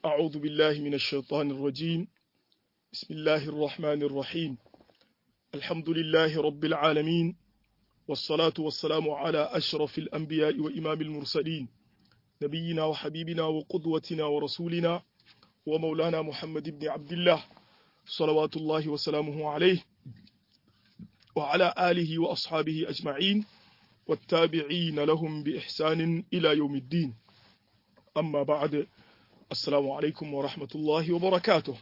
أعوذ بالله من الشيطان الرجيم بسم الله الرحمن الرحيم الحمد لله رب العالمين والصلاة والسلام على أشرف الأنبياء وإمام المرسلين نبينا وحبيبنا وقدوتنا ورسولنا ومولانا محمد بن عبد الله صلوات الله وسلامه عليه وعلى آله وأصحابه أجمعين والتابعين لهم بإحسان إلى يوم الدين amma ba'ad assalamu alaikum wa rahmatullahi wa barakatuh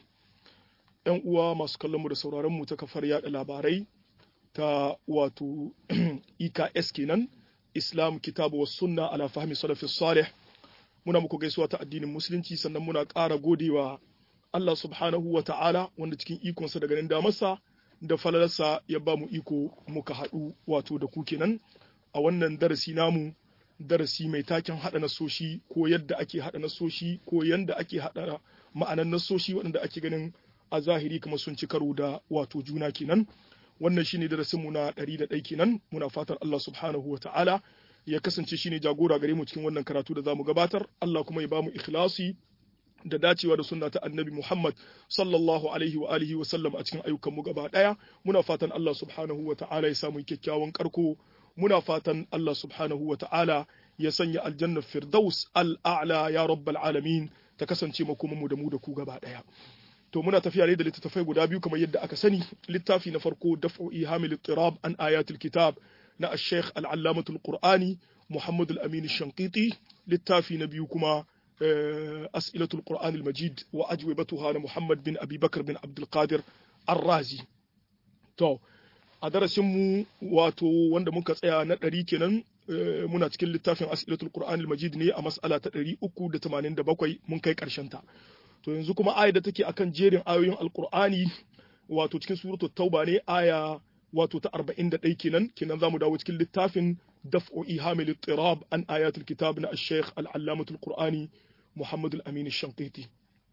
yan uwa masu kallon mu da sauraron mu ta kafar yada labarai ta wato EKS kenan Islam kitabu was sunna ala fahmi salafis salih muna muku gaisuwa ta addinin musulunci sannan muna ƙara godewa Allah subhanahu wa ta'ala wanda cikin ikonsa da ganin damarsa da falalarsa ya ba mu iko muka haɗu wato da ku kenan a wannan darasi namu darasi mai taken haɗa nasoshi ko yadda ake haɗa nasoshi ko yadda ake haɗa ma'anan nasoshi waɗanda ake ganin a zahiri kamar sun ci karo da wato juna kenan wannan shine darasinmu na ɗari da ɗai kenan muna fatar Allah subhanahu wa ta'ala ya kasance shine jagora gare mu cikin wannan karatu da zamu gabatar Allah kuma ya bamu ikhlasi da dacewa da sunna ta annabi Muhammad sallallahu alaihi wa alihi wa sallam a cikin ayyukan mu gaba ɗaya muna fatan Allah subhanahu wa ta'ala ya samu kyakkyawan karko muna fatan Allah subhanahu wa ta'ala ya sanya aljannar firdaus al'a'la ya rabbal alamin ta kasance makomanmu da mu da ku gaba ɗaya. To muna tafiya ne da littattafai guda biyu kamar yadda aka sani littafi na farko daf'u ihamil tirab an ayatul kitab na ash-shaykh al-allamatul qur'ani Muhammad al-Amin shankiti littafi na biyu kuma as'ilatul qur'an al-majid wa ajwibatuha na Muhammad bin Abi Bakr bin Abdul Qadir ar-Razi. To a darasinmu wato wanda muka tsaya na ɗari kenan muna cikin littafin asilatul qur'anil majid ne a mas'ala ta ɗari uku da tamanin da bakwai mun kai ƙarshen ta to yanzu kuma aya da take akan jerin ayoyin alqur'ani wato cikin suratu tauba ne aya wato ta arba'in da ɗai kenan kenan zamu dawo cikin littafin daf'u ihamil ittirab an ayatul kitab na ash-shaykh al-allamatul qur'ani muhammad al-amin ash-shanqiti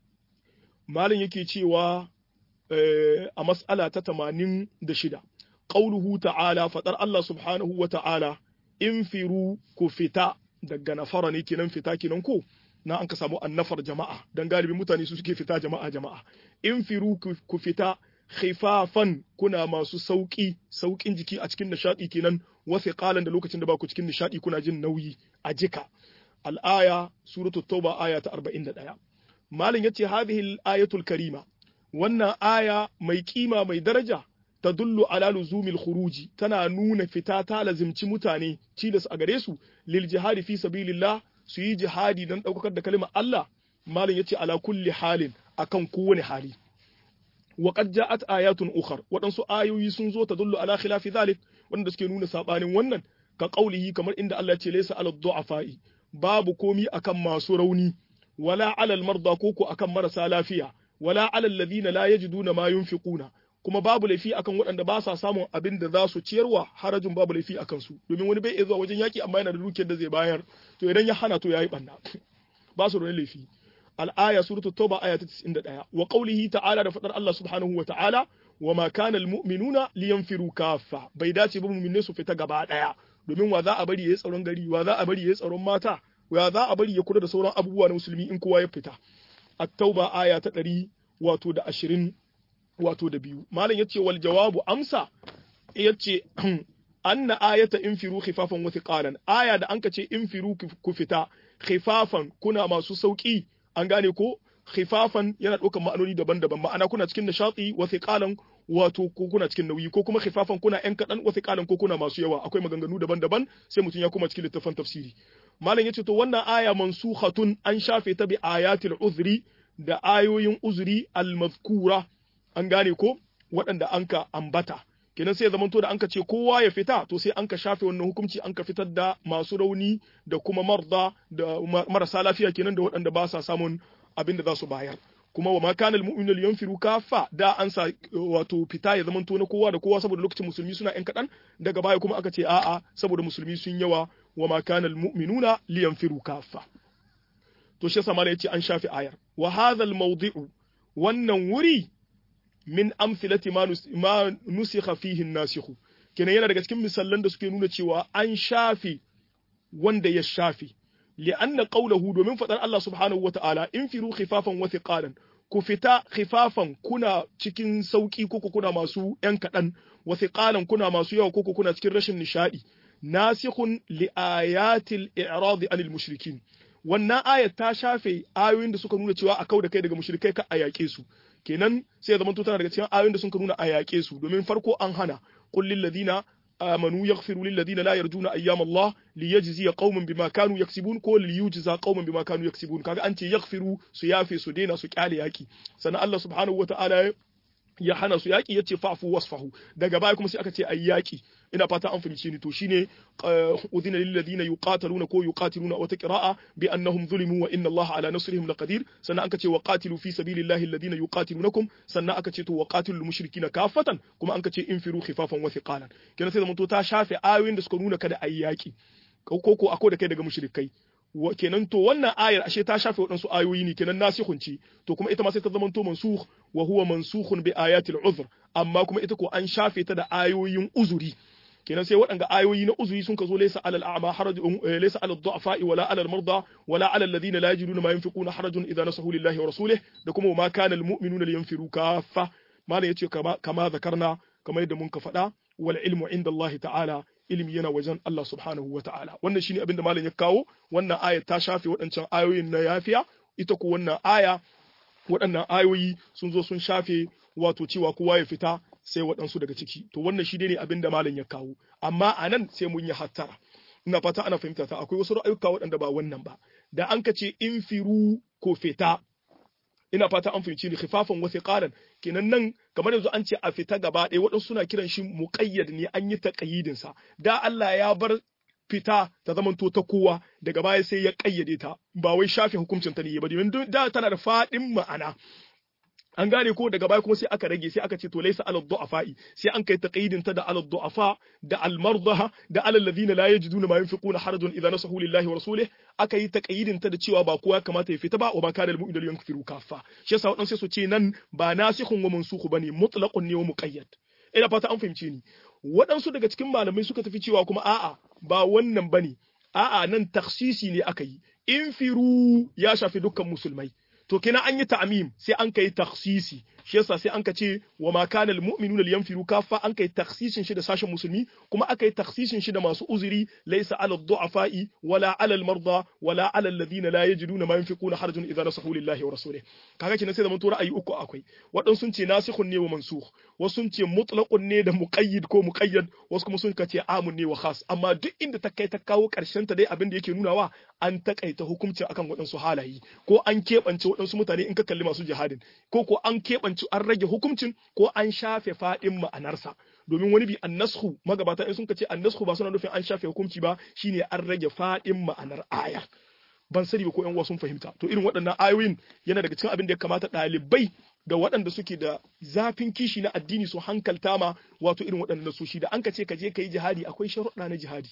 malin yake cewa a mas'ala ta tamanin da shida qauluhu ta'ala fadar Allah subhanahu wa ta'ala infiru ku fita daga nafara ne kenan fita kenan ko na an ka samu annafar jama'a dan galibin mutane su suke fita jama'a jama'a infiru ku fita khifafan kuna masu sauki saukin jiki a cikin nishadi kenan wasu qalan da lokacin da ba ku cikin nishadi kuna jin nauyi a jika al-aya suratul tauba aya ta 41 malin yace hadhihi al-ayatul karima wannan aya mai kima mai daraja tadullu ala luzumil khuruji tana nuna fita ta lazimci mutane cilas a gare su lil jihadi fi sabilillah su yi jihadi dan daukar da kalmar Allah malam yace ala kulli halin akan kowane hali wa qad ja'at ayatun ukhar wadansu ayoyi sun zo tadullu ala khilafi zalik wanda suke nuna sabanin wannan ka qaulihi kamar inda Allah ya ce laysa ala du'afai babu komi akan masu rauni wala ala al marda koko akan marasa lafiya wala ala alladhina la yajiduna ma yunfiquna kuma babu laifi akan waɗanda ba sa samun abin da za su ciyarwa harajin babu laifi akan su domin wani bai iya zuwa wajen yaki amma yana da dukiyar da zai bayar to idan ya hana to yayi banna ba su da laifi al-aya suratul tauba aya ta 91 wa qawlihi ta'ala da fadar Allah subhanahu wa ta'ala wa ma kana al-mu'minuna liyanfiru kaffa bai dace ba mu'minai su fita gaba daya domin wa za a bari yayi tsaron gari wa za a bari yayi tsaron mata wa za a bari ya kula da sauran abubuwa na musulmi in kowa ya fita at-tauba aya ta 100 wato da 20 wato da biyu malam yace wal jawabu amsa yace anna ayata infiru khifafan wa thiqalan aya da anka ce infiru ku fita khifafan kuna masu sauki an gane ko khifafan yana ɗaukar ma'anoni daban-daban ma'ana kuna cikin nishati wa thiqalan wato ko kuna cikin nauyi ko kuma khifafan kuna yan kadan wa thiqalan ko kuna masu yawa akwai maganganu daban-daban sai mutum ya kuma cikin littafin tafsiri malam yace to wannan aya mansukhatun an shafe ta bi ayatil uzri da ayoyin uzuri al-mazkura an gane ko waɗanda an ka ambata kenan sai ya zamanto da an ka ce kowa ya fita to sai an ka shafe wannan hukunci an ka fitar da masu rauni da kuma marda da marasa lafiya kenan da waɗanda ba sa samun abin da za su bayar kuma wa ma kana almu'minu liyanfiru kafa da an sa wato fita ya zamanto na kowa da kowa saboda lokacin musulmi suna yan kaɗan daga baya kuma aka ce a'a saboda musulmi sun yawa wa ma kana almu'minuna liyanfiru kafa to shi yasa malai yace an shafe ayar wa hadha almawdi'u wannan wuri min amthilati ma nusikha fihi nasikhu kenan yana daga cikin misallan da suke nuna cewa an shafe wanda ya shafe li'anna qawluhu domin fadar Allah subhanahu wata'ala infiru khifafan wa thiqalan ku fita khifafan kuna cikin sauki koko kuna masu yan kadan wa thiqalan kuna masu yawa koko kuna cikin rashin nishadi nasikhun li ayatil i'rad anil mushrikin wannan ayat ta shafe ayoyin da suka nuna cewa a kau da kai daga mushrikai ka a yaƙe su kenan sai ya zama tana daga cikin ayoyin da suka nuna a yaƙe su domin farko an hana qul lil ladina amanu yaghfiru lil ladina la yarjuna ayyam Allah liyajziya qauman bima kanu yaksibun ko liyujza qauman bima kanu yaksibun kaga an ce yaghfiru su yafe su daina su kyale yaki sannan Allah subhanahu wataala ya hana su yaƙi ya ce fa'fu wasfahu daga baya kuma sai aka ce ayi yaƙi ina fata an fahimce ni to shine udhina lil ladina yuqataluna ko yuqatiluna wata qira'a bi annahum zulimu wa inna Allah ala nasrihim laqadir sannan aka ce wa qatilu fi sabilillahi alladhina yuqatilunakum sannan aka ce to wa qatilul mushrikina kafatan kuma an ka ce infiru khifafan wa thiqalan kenan sai zamanto ta shafe ayoyin da suka nuna kada ayi yaƙi ko ko ako da kai daga mushrikai kenan to wannan ayar ashe ta shafe waɗansu ayoyi ne kenan nasikhun ce to kuma ita ma sai ta zama to mansukh wa huwa mansukhun bi ayatil uzr amma kuma ita ko an shafe ta da ayoyin uzuri kenan sai waɗanga ayoyi na uzuri sun ka zo laysa alal a'ma harajun laysa alal du'afa wala alal marda wala alal ladina la yajiduna ma yunfiquna harajun idza nasahu lillahi wa rasulih da kuma ma kana al mu'minuna liyanfiru kaffa malam yace kama kama zakarna kamar yadda mun ka faɗa wal ilmu inda Allah ta'ala ilimi yana wajen Allah subhanahu wa ta'ala wannan shine abin da malam ya kawo wannan aya ta shafe waɗancan ayoyin na yafiya ita ko wannan aya waɗannan ayoyi sun zo sun shafe wato cewa kowa ya fita sai waɗansu daga ciki to wannan shi ne abin da malam ya kawo amma a nan sai mun yi hattara ina fata ana fahimta ta akwai wasu ra'ayuka waɗanda ba wannan ba da an ka ce in firu ko fita ina fata an fahimci ni khifafan wa thiqalan kenan nan kamar yanzu an ce a fita gaba ɗaya waɗansu suna kiran shi muqayyad ne an yi taqayyidin sa da Allah ya bar fita ta zamanto ta kowa daga baya sai ya kayyade ta ba wai shafe hukuncin ta ne ba domin da tana da faɗin ma'ana an gane ko daga baya kuma sai aka rage sai aka ce to laysa alal du'afa'i sai an kai taqyidin ta da alal du'afa da al mardaha da alal ladina la yajiduna ma yunfiquna harajun idza nasahu lillahi wa rasulih aka yi taqyidin ta da cewa ba kowa kamata ya fita ba wa ma kana al mu'minu yanfiru kaffa shi yasa wadansu sai su ce nan ba nasikhun wa mansukhu bane mutlaqun ne wa muqayyad ina fata an fahimce ni waɗansu daga cikin malamai suka tafi cewa kuma a'a ba wannan bane a'a nan taksisi ne aka yi infiru ya shafi dukkan musulmai to kina an yi ta'mim sai an kai takhsisi shi yasa sai an ka ce wa ma kana al mu'minuna liyanfiru kaffa an kai takhsisin shi da sashen musulmi kuma aka yi takhsisin shi da masu uzuri laysa ala du'afa'i wala ala al marda wala ala alladhina la yajiduna ma yunfiquna harajun idza nasahu lillahi wa rasulih kaga kina sai da mun ra'ayi uku akwai wadan sun ce nasikhun ne wa mansukh wasu sun ce mutlaqun ne da muqayyid ko muqayyad wasu kuma sun ce amun ne wa khas amma duk inda ta kai ta kawo karshen ta dai abin da yake nunawa an takaita hukunci akan waɗansu halaye ko an keɓance waɗansu mutane in ka kalli masu jihadin ko ko an keɓance an rage hukuncin ko an shafe faɗin ma'anarsa domin wani bi annashu magabata in sun ce annashu ba suna nufin an shafe hukunci ba shine an rage faɗin ma'anar aya ban sani ba ko yan uwa sun fahimta to irin waɗannan ayoyin yana daga cikin abin da ya kamata ɗalibai da waɗanda suke da zafin kishi na addini su hankalta ma wato irin waɗannan nasoshi da an ka ce ka je ka yi jihadi akwai sharuɗa na jihadi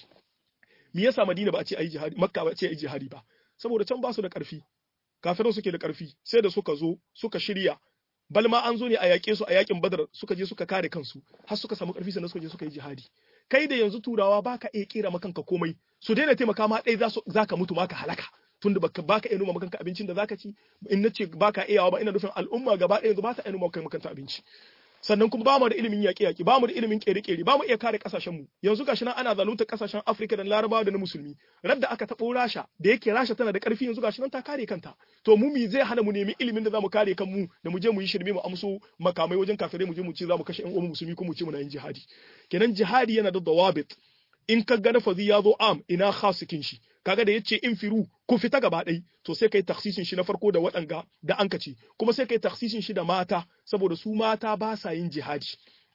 me yasa Madina ba a ce ayi jihadi Makka ba a ce ayi jihadi ba saboda can ba su da ƙarfi kafirai suke da ƙarfi sai da suka zo suka shirya balma an zo ne a yaƙe su a yaƙin Badar suka je suka kare kansu har suka samu ƙarfi sannan suka je suka yi jihadi kai da yanzu turawa baka iya kera makanka komai su daina taimaka ma ɗaya za ka mutu ma ka halaka tunda baka baka iya noma makanka abincin da zaka ci in nace baka iyawa ba ina nufin al'umma gaba ɗaya yanzu ba ta iya noma makanka abinci sannan kuma ba mu da ilimin yaƙi yaƙi ba mu da ilimin ƙere-ƙere ba mu iya kare ƙasashen mu yanzu gashi nan ana zalunta ƙasashen Afirka da Larabawa da na musulmi radda aka taɓo Rasha da yake Rasha tana da ƙarfi yanzu gashi nan ta kare kanta to mu mi zai hana mu nemi ilimin da zamu kare kanmu da mu je mu yi shirme mu amso makamai wajen kafirai mu je mu ce zamu kashe ƴan uwan musulmi ko mu ce muna yin jihadi kenan jihadi yana da dawabit in ka ga nafazi ya zo am ina khasikin shi kaga da yace in firu ku fita gaba ɗai to sai kai taksisin shi na farko da waɗanga da an kace kuma sai kai taksisin shi da mata saboda su mata ba sa yin jihadi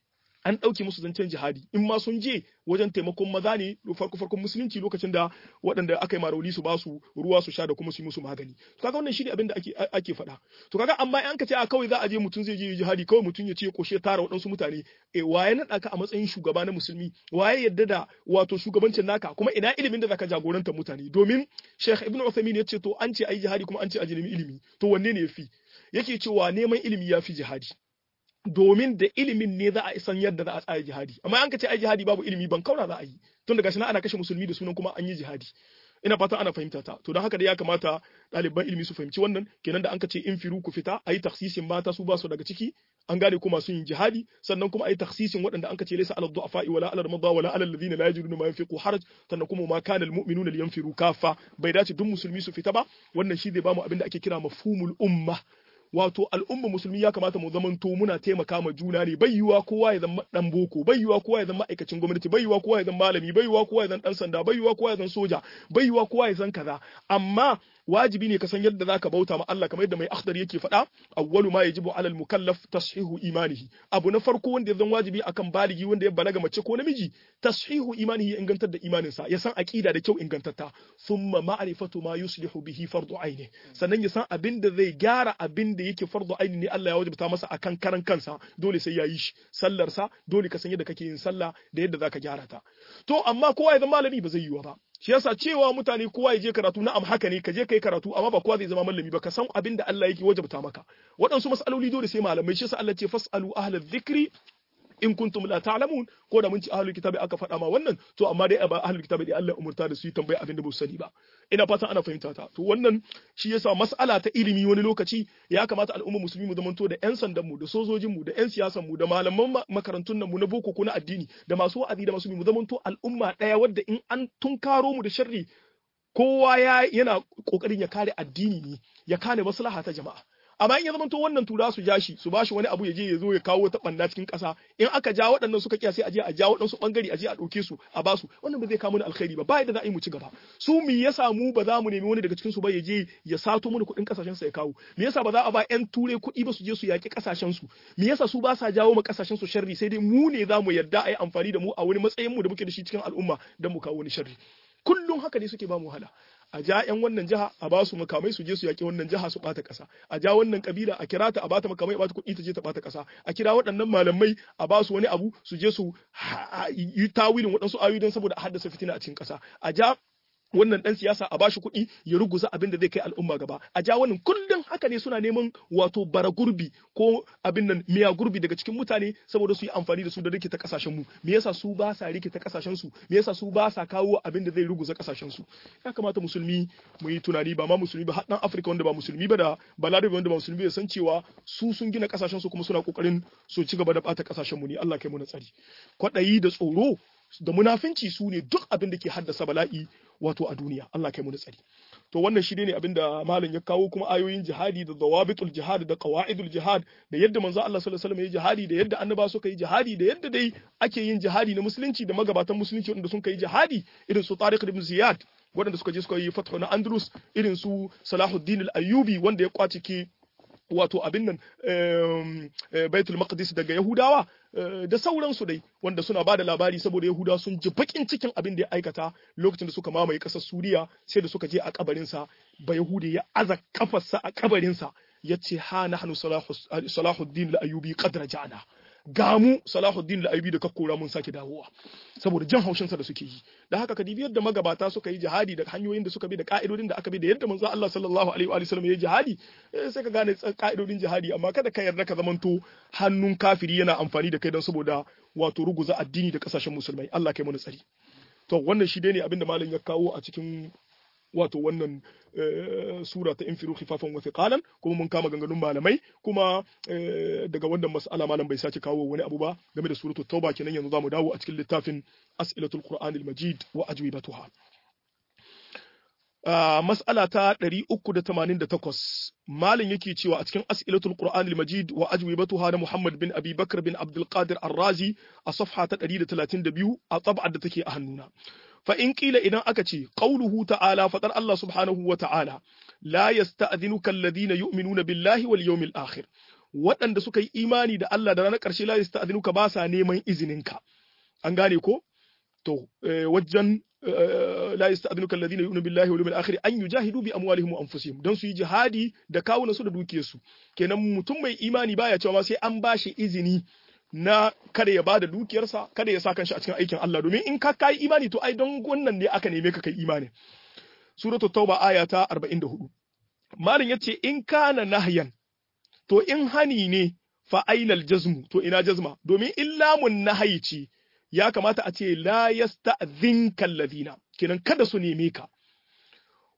an ɗauke musu zancen jihadi in ma sun je wajen taimakon maza ne farko farkon musulunci lokacin da waɗanda aka yi marauli su ba su ruwa su sha da kuma su yi musu magani to kaga wannan shine abin da ake ake faɗa to kaga amma an ka ce a kawai za a je mutum zai je jihadi kawai mutum ya ce koshe tara waɗansu mutane eh waye naɗa ka a matsayin shugaba na musulmi waye yadda da wato shugabancin naka kuma ina ilimin da zaka jagoranta mutane domin Sheikh Ibn Uthaymeen ya ce to an ce ayi jihadi kuma an ce a nemi ilimi to wanne ne yafi yake cewa neman ilimi yafi jihadi domin da ilimin ne za a san yadda za a tsaya jihadi amma an ka ce ai jihadi babu ilimi ban kauna za a yi tun daga shi ana kashe musulmi da sunan kuma an yi jihadi ina fata ana fahimta ta to don haka dai ya kamata ɗaliban ilimi su fahimci wannan kenan da an ka ce in firu ku fita ayi taksisin mata su ba su daga ciki an gane kuma sun yin jihadi sannan kuma ayi taksisin waɗanda an ka ce laysa alal du'afa wala alal madha wala alal ladina la yajiduna ma yunfiqu haraj sannan kuma ma kana al mu'minuna liyanfiru kafa bai dace duk musulmi su fita ba wannan shi zai bamu abin da ake kira mafhumul umma wato al'umma musulmi ya kamata mu zamanto muna taimaka ma juna ne bai yiwa kowa ya zama dan boko bai yiwa kowa ya zama ma'aikacin gwamnati bai yiwa kowa ya zama malami bai yiwa kowa ya zama dan sanda bai yiwa kowa ya zama soja bai yiwa kowa ya zama kaza amma wajibi ne ka san yadda zaka bauta ma Allah kamar yadda mai akhdar yake faɗa awwalu ma yajibu alal mukallaf tashihu imanihi abu na farko wanda ya zan wajibi akan baligi wanda ya balaga mace ko namiji tashihu imanihi ingantar da imaninsa ya san aqida da kyau ingantatta thumma ma'rifatu ma yuslihu bihi fardu aini sannan ya san abin da zai gyara abin da yake fardu aini ne Allah ya wajibta masa akan karan kansa dole sai ya yi shi sallar sa dole ka san yadda kake yin sallah da yadda zaka gyara ta to amma kowa ya zama malami ba zai yiwu ba shi yasa cewa mutane kowa ya je karatu na'am haka ne ka je kai karatu amma ba kowa zai zama malami ba ka san abin da Allah yake wajabta maka waɗansu mas'aloli dole sai malamai shi yasa Allah ce fasalu ahla dhikri in kuntum la ta'lamun ko da mun ci ahlul kitabi aka faɗa ma wannan to amma dai ba ahlul kitabi dai Allah umurta da su yi tambaya abin da ba su sani ba ina fatan ana fahimta ta to wannan shi yasa mas'ala ta ilimi wani lokaci ya kamata al'umma musulmi mu zamanto da yan sandan mu da sojojin mu da yan siyasan mu da malaman makarantun nan mu na boko ko na addini da masu wa'azi da masu mu zamanto al'umma daya wadda in an tunkaro mu da sharri kowa ya yana kokarin ya kare addini ne ya kare maslaha ta jama'a amma in ya zama to wannan tura su ja shi su ba shi wani abu ya je ya zo ya kawo ta banda cikin ƙasa in aka ja waɗannan suka kiya sai a je a ja waɗansu bangare a je a ɗauke su a ba su wannan ba zai kawo mana alkhairi ba ba yadda za a yi mu ci gaba su me yasa mu ba za mu nemi wani daga cikin su ba ya je ya sato mana kuɗin ƙasashen sa ya kawo me yasa ba za a ba ƴan turai kuɗi ba su je su yaƙi ƙasashen su me yasa su ba sa jawo ma ƙasashen su sharri sai dai mu ne za mu yarda a yi amfani da mu a wani matsayin mu da muke da shi cikin al'umma don mu kawo wani sharri kullum haka ne suke ba mu wahala a ja yan wannan jiha a ba su makamai su je su yaƙi wannan jiha su ɓata ƙasa a ja wannan kabila a kira ta a bata makamai a bata kuɗi ta je ta ɓata ƙasa a kira waɗannan malamai a ba su wani abu su je su yi tawilin waɗansu ayoyi don saboda a haddasa fitina a cikin ƙasa a ja wannan dan siyasa a bashi kuɗi ya ruguza abin da zai kai al'umma gaba a ja wannan kullum haka ne suna neman wato bara gurbi ko abin nan miya gurbi daga cikin mutane saboda su yi amfani da su da rikita kasashen mu me yasa su ba sa rikita kasashen su me yasa su ba sa kawo abin da zai ruguza kasashen su ya kamata musulmi mu yi tunani ba ma musulmi ba har dan Afirka wanda ba musulmi ba da balarabe wanda ba musulmi ya san cewa su sun gina kasashen su kuma suna kokarin su ci gaba da bata kasashen mu ne Allah kai mu na tsari kwaɗayi da tsoro da munafinci su ne duk abin da ke haddasa bala'i wato a duniya Allah kai mu da tsari to wannan shi ne abin da malam ya kawo kuma ayoyin jihadi da zawabitul jihad da qawaidul jihad da yadda manzo Allah sallallahu alaihi wasallam ya jihadi da yadda annaba suka yi jihadi da yadda dai ake yin jihadi na musulunci da magabatan musulunci wanda sun kai jihadi irin su Tariq ibn Ziyad waɗanda suka je suka yi fathu na Andalus irin su Salahuddin al-Ayyubi wanda ya kwace ke wato abin nan baitul maqdis daga yahudawa da sauransu dai wanda suna ba da labari saboda yahudawa sun ji bakin cikin abin da ya aikata lokacin da suka mamaye ƙasar suriya sai da suka je a kabarinsa ba yahudi ya aza kafarsa a kabarinsa ya ce ha nahnu salahuddin al-ayyubi qad raja'na gamu Salahuddin al-Aibi da kakkora mun sake dawowa saboda jan haushin sa da suke yi da haka ka dibi yadda magabata suka yi jihadi da hanyoyin da suka bi da ka'idodin da aka bi da yadda manzo Allah sallallahu alaihi wa sallam ya yi jihadi sai ka gane ka'idodin jihadi amma kada ka yarda ka zamanto hannun kafiri yana amfani da kai don saboda wato ruguza addini da kasashen musulmai Allah kai mana tsari to wannan shi dai ne abinda malam ya kawo a cikin wato wannan sura ta infiru khifafan wa thiqalan kuma mun kama ganganun malamai kuma daga wannan mas'ala malam bai sace kawo wani abu ba game da suratul tauba kenan yanzu zamu dawo a cikin littafin as'ilatul qur'anil majid wa ajwibatuha mas'ala ta 388 malam yake cewa a cikin as'ilatul qur'anil majid wa ajwibatuha na muhammad bin abi bakr bin abdul qadir ar-razi a safha ta 132 a tab'ar da take a hannuna fa in kila idan aka ce qauluhu ta'ala fadar Allah subhanahu wa ta'ala la yasta'dhinuka alladhina yu'minuna billahi wal yawmil akhir waɗanda suka yi imani da Allah da ranar ƙarshe la yasta'dhinuka ba sa neman izininka an gane ko to wajen la yasta'dhinuka alladhina yu'minuna billahi wal yawmil akhir an yujahidu bi amwalihim wa anfusihim dan su yi jihadi da kawunan su da dukiyarsu kenan mutum mai imani baya cewa sai an bashi izini na kada ya bada dukiyarsa kada ya sa kanshi a cikin aikin Allah domin in ka kai imani to ai don wannan ne aka neme ka kai imani suratul tauba aya ta 44 malin yace in kana nahyan to in hani ne fa ainal jazmu to ina jazma domin illamun nahyi ce ya kamata a ce la yasta'dhinka alladhina kenan kada su neme ka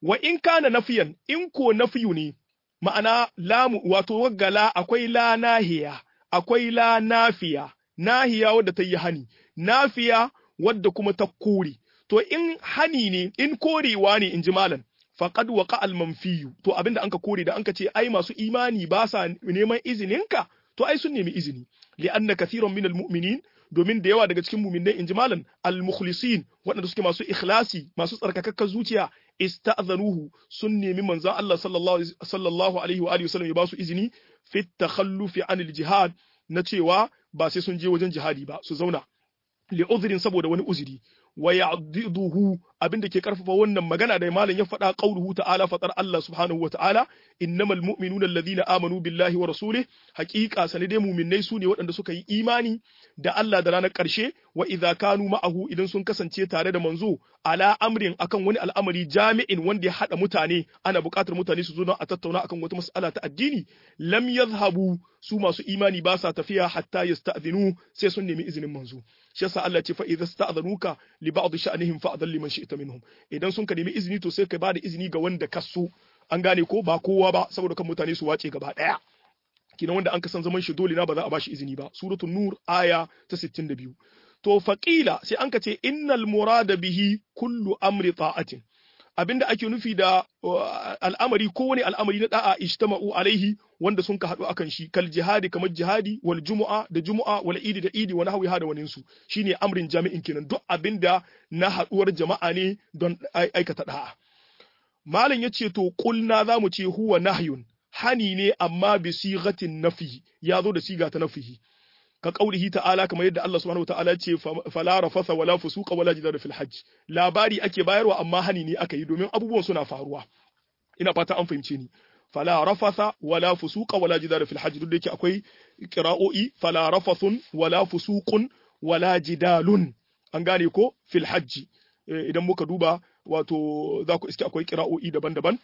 wa in kana nafiyan in ko nafiyu ne ma'ana lamu wato waggala akwai la nahiya akwai la nafiya nahiya wadda ta yi hani nafiya wadda kuma ta kore to in hani ne in korewa ne in ji malam faqad waqa al manfiyu to abinda anka kore da anka ce ai masu imani ba sa neman izininka to ai sun nemi izini li anna kathiran min al mu'minin domin da yawa daga cikin mu'minai in ji malam al mukhlisin waɗanda suke masu ikhlasi masu tsarkakakkar zuciya ista'zanuhu sun nemi manzon Allah sallallahu alaihi wa alihi wasallam ya ba su izini fi takhallufi anil jihad na cewa ba sai sun je wajen jihadi ba su zauna li uzrin saboda wani uzuri wa ya'diduhu abinda ke karfafa wannan magana da malam ya faɗa qauluhu ta'ala fatar Allah subhanahu wa ta'ala innamal mu'minuna alladhina amanu billahi wa rasulih haqiqa sane dai mu'minnai su ne waɗanda suka yi imani da Allah da ranar ƙarshe wa idza kanu ma'ahu idan sun kasance tare da manzo ala amrin akan wani al'amari jami'in wanda ya hada mutane ana buƙatar mutane su zo don a tattauna akan wata mas'ala ta addini lam yadhhabu su masu imani ba sa tafiya hatta yasta'dhinu sai sun nemi izinin manzo shi yasa Allah ce fa idza sta'dhanuka li ba'd sha'nihim fa'dhal liman shi'ta minhum idan sun ka nemi izini to sai ka bada izini ga wanda ka so an gane ko ba kowa ba saboda kan mutane su wace gaba daya kinan wanda an ka san zaman shi dole na ba za a bashi izini ba suratul nur aya ta 62 to faqila sai an ka ce innal murada bihi kullu amri ta'atin abinda ake nufi da al'amari ko wani al'amari na da'a ijtama'u alaihi wanda sun ka haɗu akan shi kal jihadi kamar jihadi wal jumu'a da jumu'a wal idi da idi wani hawi da waninsu shine amrin jami'in kenan duk abinda na haɗuwar jama'a ne don aikata da'a malam yace to kulna zamu ce huwa nahyun hani ne amma bi sigatin nafi ya zo da siga ta nafihi ka kaulihi ta'ala kamar yadda Allah subhanahu ta'ala ce fala rafasa wala fusuqa wala jidala fil hajj labari ake bayarwa amma hani ne aka yi domin abubuwan suna faruwa ina fata an fahimce ni fala rafasa wala fusuqa wala jidala fil hajj duk da yake akwai qira'o'i fala rafathun wala fusuqun wala jidalun an gane ko fil hajj idan muka duba wato za ku iske akwai qira'o'i daban-daban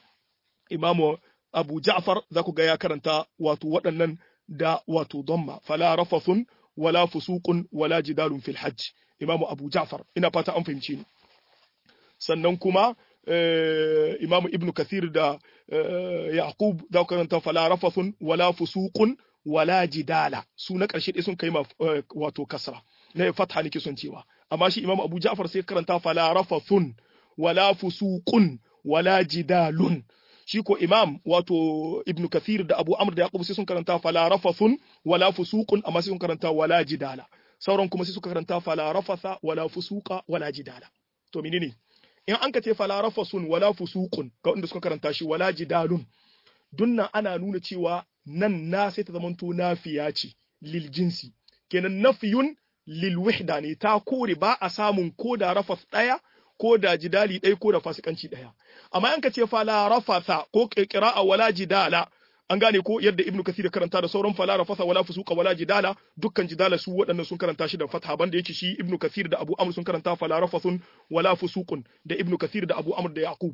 imamu Abu Ja'far za ku ga ya karanta wato waɗannan da wato dhamma fala rafathun wala fusuqun wala jidalun fil hajj imamu Abu Ja'far ina fata an fahimci ni sannan kuma imamu Ibn Kathir da Yaqub za ku karanta fala rafathun wala fusuqun wala jidala su na ƙarshe dai sun kai ma wato kasra na fatha nake son cewa amma shi imamu Abu Ja'far sai karanta fala rafathun wala fusuqun wala jidalun shi ko imam wato ibnu kathir da abu amr da yaqub sai sun karanta fala rafathun wala fusuqun amma sai sun karanta wala jidala sauran kuma sai suka karanta fala rafatha wala fusuqa wala jidala to menene in an ka ce fala rafathun wala fusuqun ga wanda suka karanta shi wala jidalun dunnan ana nuna cewa nan na sai ta zamanto nafiya ce lil jinsi kenan nafiyun lil wahda ne ta kore ba a samun ko da rafath daya ko da jidali ɗaya ko da fasikanci ɗaya amma an ka ce fala rafatha ko qira'a wala jidala an gane ko yadda ibnu kathir karanta da sauran fala rafatha wala fusuqa wala jidala dukkan jidala su waɗannan sun karanta shi da fatha banda yake shi ibnu kathir da abu amr sun karanta fala rafathun wala fusuqun da ibnu kathir da abu amr da yaqub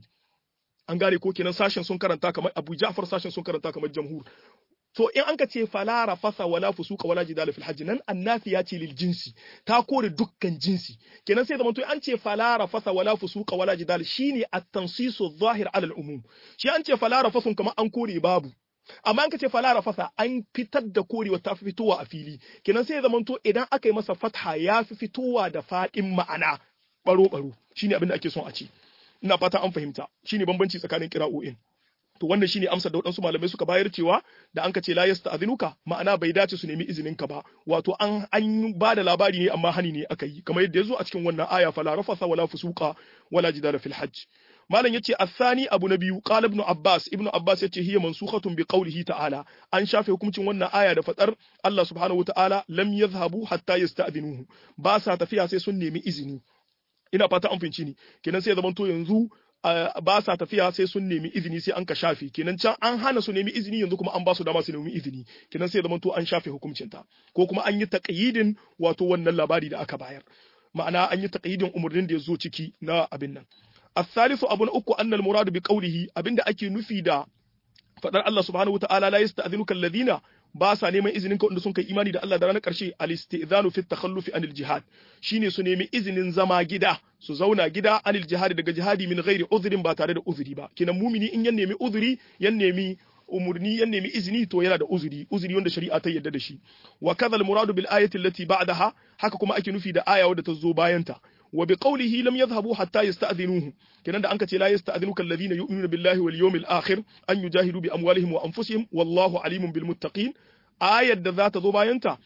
an gane ko kenan sashen sun karanta kamar abu ja'far sashen sun karanta kamar jamhur to in an ka ce fala rafasa wala fusuka wala jidala fil hajji nan annafi ya ce lil jinsi ta kore dukkan jinsi kenan sai zamanto an ce fala rafasa wala fusuka wala jidala shine at-tansisu zahir ala al-umum shi an ce fala rafasun kamar an kore babu amma an ka ce fala rafasa an fitar da korewa ta fitowa a fili kenan sai zamanto idan aka yi masa fatha ya fi fitowa da fadin ma'ana baro baro shine abin da ake son a ce ina fata an fahimta shine bambanci tsakanin kira'o'in to wannan shine amsar da waɗansu malamai suka bayar cewa da an ka ce la yasta'dhinuka ma'ana bai dace su nemi izinin ka ba wato an an ba da labari ne amma hani ne aka yi kamar yadda yazo a cikin wannan aya fala rafasa wala fusuqa wala jidala fil hajj malam yace athani abu na biyu qala ibn abbas ibn abbas yace hiya mansukhatun bi qawlihi ta'ala an shafe hukuncin wannan aya da fadar Allah subhanahu wataala lam yadhhabu hatta yasta'dhinuhu ba sa tafiya sai sun nemi izini ina fata an finci ni kenan sai zamanto yanzu ba sa tafiya sai sun nemi izini sai an ka shafe kenan can an hana su nemi izini yanzu kuma an ba su dama su nemi izini kenan sai zamanto an shafe hukuncin ta ko kuma an yi taqyidin wato wannan labari da aka bayar ma'ana an yi taqyidin umurnin da ya zo ciki na abin nan الثالث أبو أكو أن المراد بقوله أبن دا أكي نفي دا فدر الله سبحانه وتعالى لا يستأذنك الذين ba sa neman izinin ka wanda sun kai imani da Allah da ranar karshe al-istizanu fi takhallufi anil jihad shine su nemi izinin zama gida su zauna gida anil jihad daga jihadi min ghairi uzrin ba tare da uzuri ba kinan mumini in ya nemi uzuri ya nemi umurni ya nemi izini to yana da uzuri uzuri wanda shari'a ta yarda da shi wa kadhal muradu bil ayati allati ba'daha haka kuma ake nufi da aya wadda ta zo bayan ta wa bi qawlihi lam yadhhabu hatta yasta'dhinuhu kenan da anka ce la yasta'dhinuka alladhina yu'minuna billahi wal yawmil akhir an yujahidu bi amwalihim wa anfusihim wallahu alimun bil muttaqin ayar da za ta zo bayan ta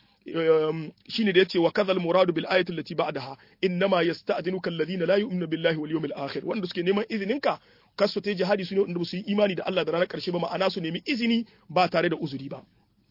shine da yace wa kadhal muradu bil ayati allati ba'daha innama yasta'dhinuka alladhina la yu'minuna billahi wal yawmil akhir wanda suke neman izininka kasu ta jihadi su ne wanda su yi imani da Allah da ranar karshe ba ma'ana su nemi izini ba tare da uzuri ba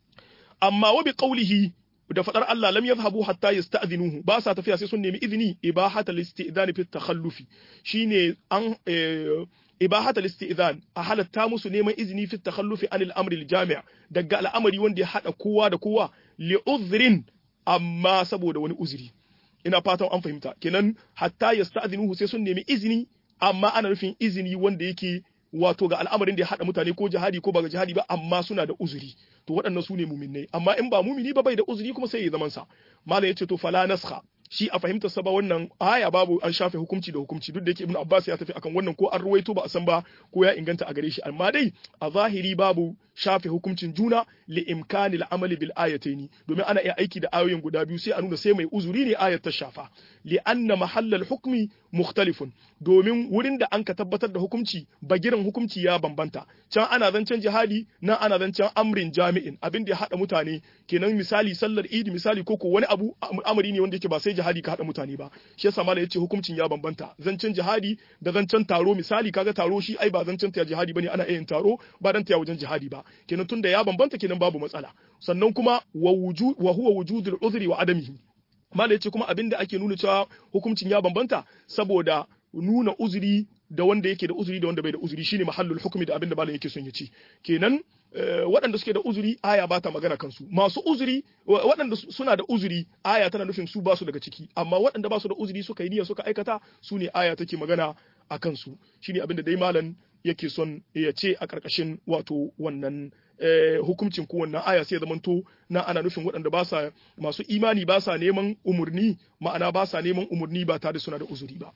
amma wa bi qawlihi da fadar Allah lam yadhhabu hatta yasta'dhinuhu ba sa tafiya sai sun nemi izini ibahatal istidhan fi takhallufi shine an ibahatal istidhan a halatta musu neman izini fi takhallufi anil amri al jami' daga al'amari wanda ya hada kowa da kowa li uzrin amma saboda wani uzuri ina fatan an fahimta kenan hatta yasta'dhinuhu sai sun nemi izini amma ana nufin izini wanda yake wato ga al'amarin da ya haɗa mutane ko jihadi ko ba ga jihadi ba amma suna da uzuri to waɗannan su ne muminai amma in ba mumini ba bai da uzuri kuma sai ya zaman sa malam yace to fala naskha shi a fahimtar sa ba wannan aya babu an shafe hukunci da hukunci duk da yake ibnu abbas ya tafi akan wannan ko an ruwaito ba a san ba ko ya inganta a gare shi amma dai a zahiri babu shafe hukuncin juna li imkani al'amali bil ayataini domin ana iya aiki da ayoyin guda biyu sai a nuna sai mai uzuri ne ayat ta shafa li anna mahallal hukmi mukhtalifun domin wurin da an ka tabbatar da hukunci bagiran hukunci ya bambanta can ana zancen jihadi nan ana zancen amrin jami'in abin da ya hada mutane kenan misali sallar idi misali ko wani abu amari ne wanda yake ba sai jihadi ka hada mutane ba shi yasa malai yace hukuncin ya bambanta zancen jihadi da zancen taro misali kaga taro shi ai ba zancen ta jihadi bane ana yin taro ba dan ta wajen jihadi ba kenan tunda ya bambanta kenan babu matsala sannan kuma wa wujud wa huwa wujudul uzri wa adamihi malai yace kuma abinda ake nuna cewa hukuncin ya bambanta saboda nuna uzuri da wanda yake da uzuri da wanda bai da uzuri shine mahallul hukmi da abinda malam yake son ya ce kenan waɗanda suke da uzuri aya ba ta magana kansu masu uzuri waɗanda suna da uzuri aya tana nufin su ba su daga ciki amma waɗanda ba su da uzuri suka yi niyya suka aikata su ne aya take magana a kansu shine abinda dai malam yake son ya ce a ƙarƙashin wato wannan hukuncin ko wannan aya sai ya zamanto na ana nufin waɗanda ba sa masu imani ba sa neman umurni ma'ana ba sa neman umurni ba tare suna da uzuri ba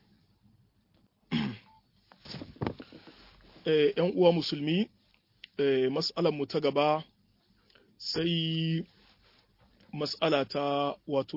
‘yan uwa musulmi mas'alar mu ta gaba sai mas'ala ta wato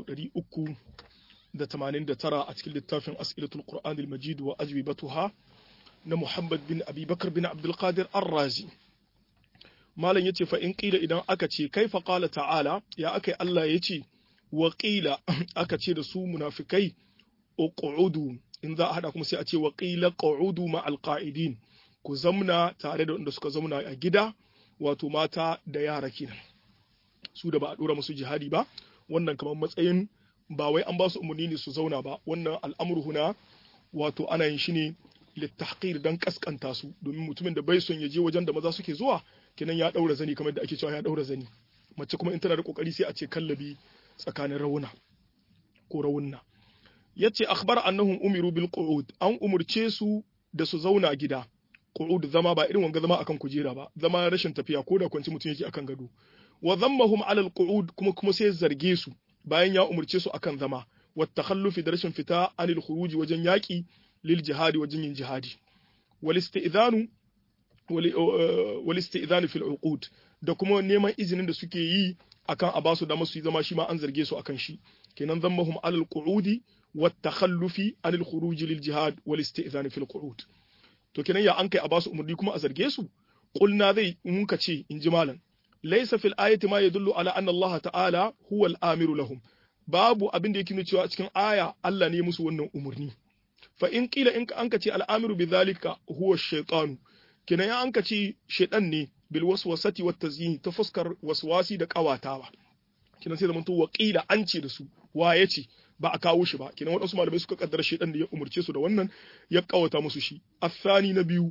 389 a cikin littafin as'ilatul qur'an al-majid wa ajwibatuha na Muhammad bin Abi Bakar bin Abdul Qadir Ar-Razi malam yace fa in qila idan aka ce kaifa qala ta'ala ya akai Allah yace wa qila aka ce da su munafikai uqudu in za a hada kuma sai a ce wa qila qu'udu ma'al qa'idin ku zamna tare da wanda suka zamna a gida wato mata da yara kenan su da ba a dora musu jihadi ba wannan kamar matsayin ba wai an ba su umarni ne su zauna ba wannan al'amuru huna wato ana yin shi ne littahqir dan kaskanta su domin mutumin da bai son ya je wajen da maza suke zuwa kenan ya daura zani kamar da ake cewa ya daura zani mace kuma in tana da kokari sai a ce kallabi tsakanin rawuna ko rawunna yace akhbar annahum umiru bil qu'ud an umurce su da su zauna gida qu'ud zama ba irin wanga zama akan kujera ba zama rashin tafiya ko da kwanci mutum yake akan gado wa dhammahum ala al qu'ud kuma kuma sai zarge su bayan ya umurce su akan zama wa takhallufi da rashin fita anil khuruj wajen yaki lil jihadi wajen yin jihadi wal istidhanu wal istidhanu fil uqud da kuma neman izinin da suke yi akan a basu da masu zama shi ma an zarge su akan shi kenan dhammahum ala al qu'udi wa takhallufi anil khuruj lil jihad wal istidhanu fil qu'ud to kenan ya an kai a basu umurni kuma a zarge su qulna zai mun ka ce in ji malam laysa fil ayati ma yadullu ala anna Allah ta'ala huwa al-amiru lahum babu abin da yake nuna cewa cikin aya Allah ne musu wannan umurni fa in qila in an ka ce al-amiru bidhalika huwa ash-shaytanu kenan ya an ka ce shaytan ne bil waswasati wat tazyin ta fuskar waswasi da kawatawa kenan sai zamanto wa qila an ce da su wa yace ba a kawo shi ba kenan waɗansu malamai suka kaddara shaytan da ya umurce su da wannan ya kawata musu shi athani na biyu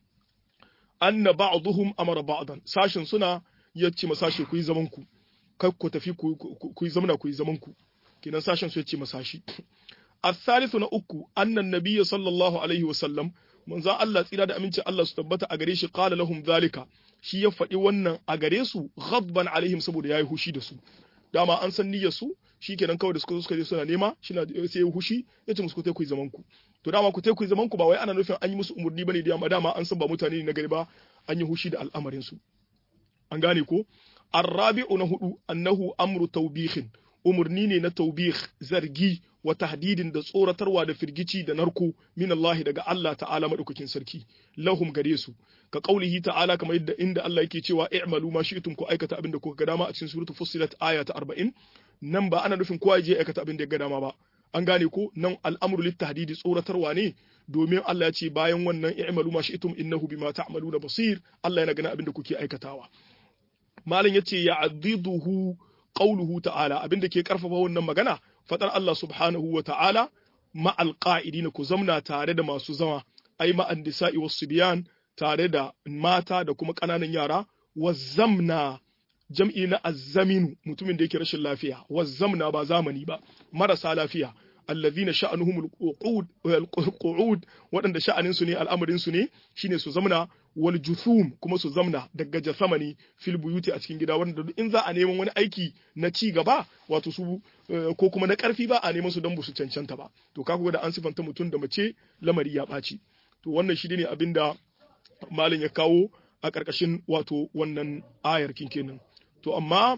anna ba'dhum amara ba'dan sashin suna ya ce masashe ku yi zaman ku kai ku tafi ku yi zamana ku yi zaman ku kenan sashen su ya ce masashi الثالث na uku annan nabiyyu sallallahu alaihi wa sallam manzon Allah tsira da amincin Allah su tabbata a gare shi qala lahum zalika shi ya faɗi wannan a gare su ghadban alaihim saboda yayi hushi da su dama an san niyyar su shikenan kawai da suka zo suka je suna nema shi na sai ya hushi ya ce musu ku ku zaman ku to dama ku ku zaman ku ba wai ana nufin an yi musu umurni bane da dama an san ba mutane ne na gari ba an yi hushi da al'amarin su an gane ko arrabi'u na hudu annahu amru tawbihin umurni ne na taubih zargi wa tahdidin da tsoratarwa da firgici da narko min Allah daga Allah ta'ala madaukakin sarki lahum gare su ka qaulihi ta'ala kamar yadda inda Allah yake cewa i'malu ma shi'tum ku aikata abin da kuka ga dama a cikin suratul fussilat aya ta 40 nan ba ana nufin kowa je aikata abin da ya ga dama ba an gane ko nan al'amru lit tahdidi tsoratarwa ne domin Allah ya ce bayan wannan i'malu ma shi'tum innahu bima ta'maluna basir Allah yana ganin abin da kuke aikatawa malam yace ya'diduhu qauluhu ta'ala abinda ke karfafa wannan magana fadar Allah subhanahu wa ta'ala ma'al qa'idina ku zamna tare da masu zama ai ma'an nisa'i was subyan tare da mata da kuma kananan yara wazzamna jam'i na azzaminu mutumin da yake rashin lafiya wazzamna ba zamani ba marasa lafiya allazina sha'anuhum al-qu'ud waɗanda sha'anin su ne al'amarin su ne shine su zamna wal juthum kuma su zamna daga jasamani fil buyuti a cikin gida wanda in za a neman wani aiki na ci gaba wato su ko kuma na karfi ba a neman su don su cancanta ba to kaga da an sifanta mutum da mace lamari ya ɓaci to wannan shi ne abin da malin ya kawo a ƙarƙashin wato wannan ayar kinkenan to amma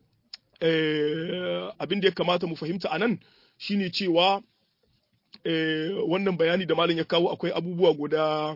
abin da ya kamata mu fahimta a nan shine cewa wannan bayani da malin ya kawo akwai abubuwa guda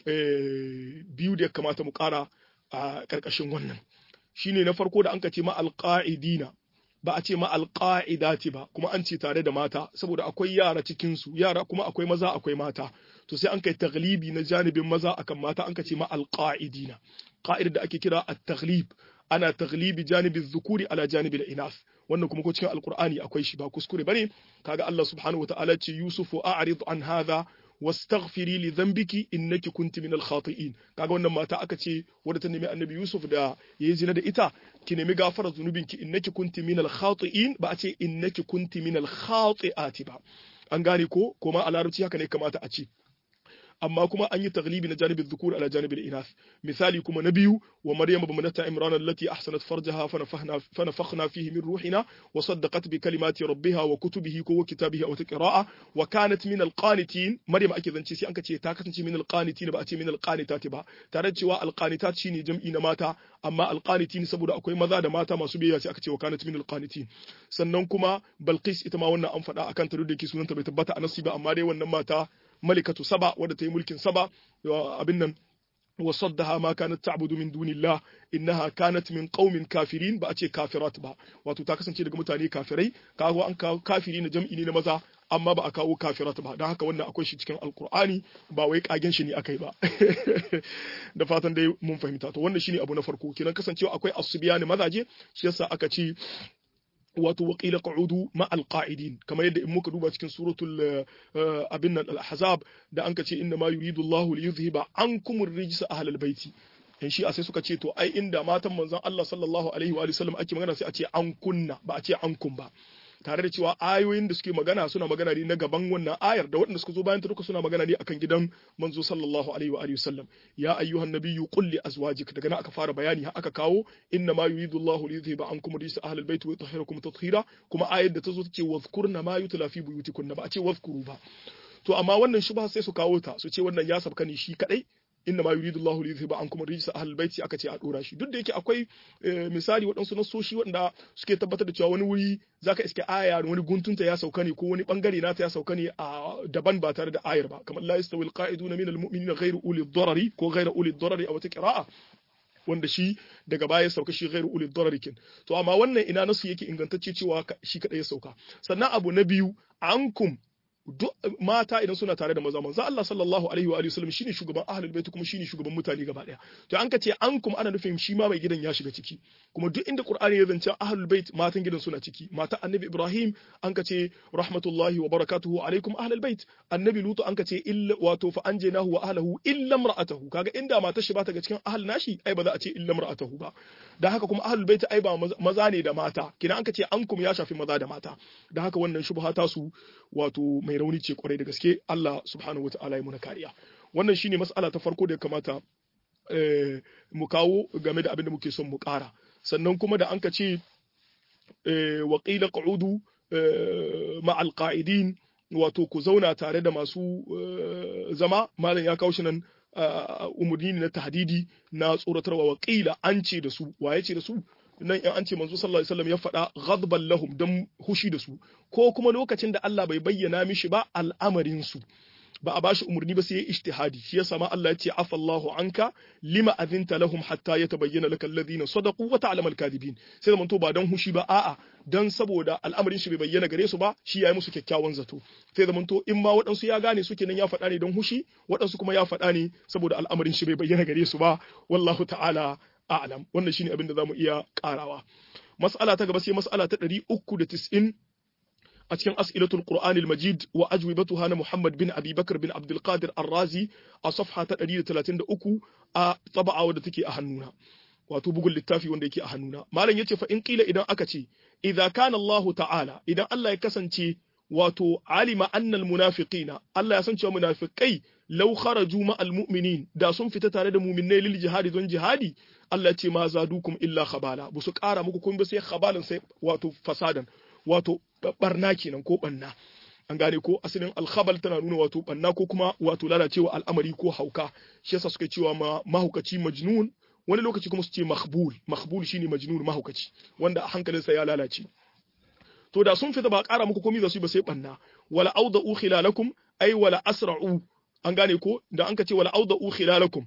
biyu da ya kamata mu ƙara a ƙarƙashin wannan shine na farko da an ka ce ma alƙa'idina ba a ce ma alƙa'idati ba kuma an ce tare da mata saboda akwai yara cikin su yara kuma akwai maza akwai mata to sai an kai taglibi na janibin maza akan mata an ka ce ma alƙa'idina ƙa'idar da ake kira at-taghlib ana taglibi janibin zukuri ala janibin inas wannan kuma ko cikin alqur'ani akwai shi ba kuskure bane kaga Allah subhanahu wataala ce yusufu a'rid an hadha wastaghfiri li dhanbiki innaki kunti min al-khati'in kaga wannan mata aka ce wadda ta nemi annabi Yusuf da yayi zina da ita ki nemi gafarar zunubinki innaki kunti min al-khati'in ba a ce innaki kunti min al-khati'ati ba an gane ko kuma a larabci haka ne kamata a ce amma kuma an yi taglibi na janibin dhukur ala janibin inath misali kuma na biyu wa maryam ibnata imran allati ahsanat farjaha fa nafakhna fihi min ruhina wa saddaqat bi kalimati rabbiha wa kutubihi ko wa kitabihi aw taqra'a wa kanat min alqanitin maryam ake zance sai an ka ce ta kasance min alqanitin ba a ce min alqanitati ba tare da cewa alqanitat shine jam'i na mata amma alqanitin saboda akwai maza da mata masu biyayya sai aka ce wa kanat min alqanitin sannan kuma balqis ita ma wannan an faɗa akan ta da ke sunanta bai tabbata a nasi ba amma dai wannan mata malikatu saba wadda ta yi mulkin saba abin nan وصدها ما كانت تعبد من دون الله إنها كانت من قوم كافرين ba a ce kafirat ba wato ta kasance daga mutane kafirai kawo an kawo kafiri na jam'i ne na maza amma ba a kawo kafirat ba don haka wannan akwai shi cikin alkur'ani ba wai kagen shi ne akai ba da fatan dai mun fahimta to wannan shine abu na farko kenan kasancewa akwai asubiyani mazaje shi yasa aka ce wato waƙila ƙa'udu ma alƙa'idin kamar yadda in muka duba cikin suratul abin nan al-ahzab da an ka ce inna ma yuridu Allah li yuzhiba ankum ar-rijsa ahlal baiti in shi a sai suka ce to ai inda matan manzon Allah sallallahu alaihi wa sallam ake magana sai a ce an kunna ba a ce an kun ba tare da cewa ayoyin da suke magana suna magana ne na gaban wannan ayar da waɗanda suka zo bayan ta duka suna magana ne akan gidan manzo sallallahu alaihi wa alihi wasallam ya ayyuhan nabiyyu qul li azwajik daga nan aka fara bayani har aka kawo inna ma yuridu Allahu li yudhhiba ankum rijsa ahlil bait wa yutahhirakum tathhira kuma ayar da ta zo tace wadhkurna ma yutla fi buyutikunna ba a ce wadhkuru ba to amma wannan shubha sai su kawo ta su ce wannan ya sabka ne shi kadai inna ma yuridu Allahu li yuzhiba ankum ar-rijsa ahlul baiti aka ce a dora shi duk da yake akwai misali waɗansu nasoshi waɗanda suke tabbatar da cewa wani wuri zaka iske aya wani guntunta ya sauka ne ko wani bangare nata ya sauka ne a daban ba tare da ayar ba kamar la yastawi al-qa'iduna min al-mu'minina ghayru uli ad-darari ko ghayru uli ad-darari a wata qira'a wanda shi daga baya ya sauka shi ghairu ulil darari kin to amma wannan ina nasu yake ingantacce cewa shi kadai ya sauka sannan abu na biyu ankum duk mata idan suna tare da maza manzo Allah sallallahu alaihi wa alihi wasallam shine shugaban ahlul bait kuma shine shugaban mutane gaba daya to an kace an kuma ana nufin shi ma mai gidan ya shiga ciki kuma duk inda qur'ani ya zance ahlul bait matan gidan suna ciki mata annabi ibrahim an kace rahmatullahi wa barakatuhu alaikum ahlul bait annabi lutu an kace illa wato fa anjaynahu wa ahlihi illa imra'atahu kaga inda matar shi ba ta ga cikin ahl nashi ai ba za a ce illa imra'atahu ba dan haka kuma ahlul bait ai ba maza ne da mata kina an kace an kuma ya shafi maza da mata dan haka wannan shubha ta su wato mai rauni ce kwarai da gaske Allah subhanahu wataala ya muna kariya wannan shine mas'ala ta farko da ya kamata mu kawo game da abin da muke son mu ƙara sannan kuma da an ka ce wa qila qu'udu ma'al qa'idin wato ku zauna tare da masu zama malam ya kawo shi nan umurni na tahdidi na tsoratarwa wa qila an ce da su waye ce da su nan in an ce manzo sallallahu alaihi wasallam ya faɗa ghadban lahum dan hushi da su ko kuma lokacin da Allah bai bayyana mishi ba al'amarin su ba a bashi umarni ba sai ya ijtihadi shi yasa ma Allah ya ce afallahu anka lima azinta lahum hatta yatabayyana laka alladhina sadaqu wa ta'lamu al-kadhibin sai zaman to ba dan hushi ba a'a dan saboda al'amarin shi bai bayyana gare su ba shi yayi musu kyakkyawan zato sai zaman to in ma waɗansu ya gane su kenan ya faɗa ne dan hushi waɗansu kuma ya faɗa ne saboda al'amarin shi bai bayyana gare su ba wallahu ta'ala a'lam wannan shine abin da zamu iya karawa mas'ala ta gaba sai mas'ala ta 390 a cikin as'ilatul Qur'an al-Majid wa ajwibatuha na Muhammad bin Abi Bakar bin Abdul Qadir Ar-Razi a safha ta 133 a taba'a wadda take a hannuna wato bugun littafi wanda yake a hannuna malam yace fa in qila idan aka ce idza kana Allah ta'ala idan Allah ya kasance wato alima annal munafiqina Allah ya san cewa munafikai law kharaju ma'al mu'minin da sun fita tare da mu'minai lil jihadi don jihadi Allah ce ma zadukum illa khabala bu su kara muku kun ba sai khabalan sai wato fasadan wato barna kenan ko banna an gane ko asalin alkhabal tana nuna wato banna ko kuma wato lalacewa al'amari ko hauka shi yasa suka cewa ma mahaukaci majnun wani lokaci kuma su ce mahbul mahbul shine majnun mahaukaci wanda hankalinsa ya lalace to da sun fita ba ƙara muku komai za su yi ba sai banna wala auda'u khilalakum ay wala asra'u an gane ko da an ka ce wala auda'u khilalakum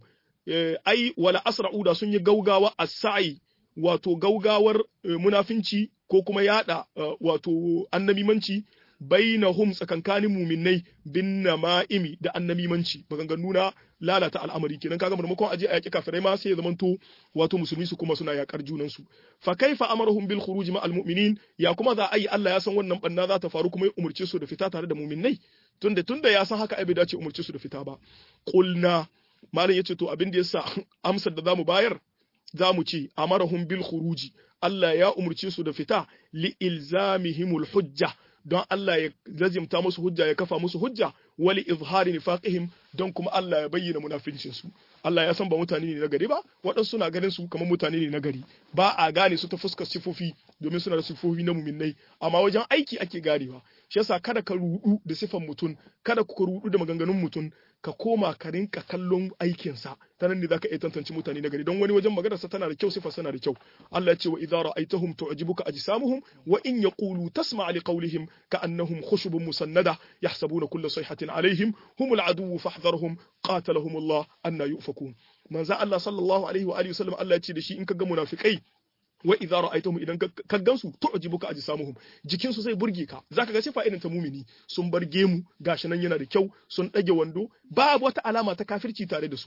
ai wala asra'u da sun yi gaugawa as-sa'i wato gaugawar munafinci ko kuma yada wato annamimanci bainahum tsakankanin muminai bin nama'imi da annamimanci maganganu na lalata al'amari kenan kaga maimakon aje a yaki kafirai ma sai ya zamanto wato musulmi su kuma suna yakar junan su fa kaifa amarahum bil khuruj ma al mu'minin ya kuma za a yi Allah ya san wannan banna za ta faru kuma ya umurce su da fita tare da muminai tunda tunda ya san haka ai bai dace umurce su da fita ba qulna malam yace to abin da yasa amsar da zamu bayar zamu ce amarahum bil khuruji Allah ya umurce su da fita li ilzamihimul hujja don Allah ya lazimta musu hujja ya kafa musu hujja wali izhari nifaqihim don kuma Allah ya bayyana munafincin su Allah ya san ba mutane ne na gari ba waɗansu suna ganin su kamar mutane ne na gari ba a gane su ta fuskar sifofi domin suna da sifofi na muminnai amma wajen aiki ake ganewa shi yasa kada ka rudu da sifan mutum kada ku rudu da maganganun mutum ka koma ka rinka kallon aikinsa ta nan ne zaka iya tantance mutane na gari don wani wajen maganar sa tana da kyau sifar tana da kyau Allah ya ce wa idza ra'aytahum tu'jibuka ajsamuhum wa in yaqulu tasma' li qawlihim ka'annahum khushubun musannada yahsabuna kulla sayhatin alaihim humul aduwwu fahdharhum qatalahum Allah anna yufakun manzo Allah sallallahu alaihi wa alihi wasallam Allah ya ce da shi in ka ga munafikai wa idza ra'aytahum idan ka gansu tu'jibuka ajsamuhum jikin su zai burge ka zaka ga sifa irin ta mumini sun bar gemu gashi nan yana da kyau sun dage wando babu wata alama ta kafirci tare da su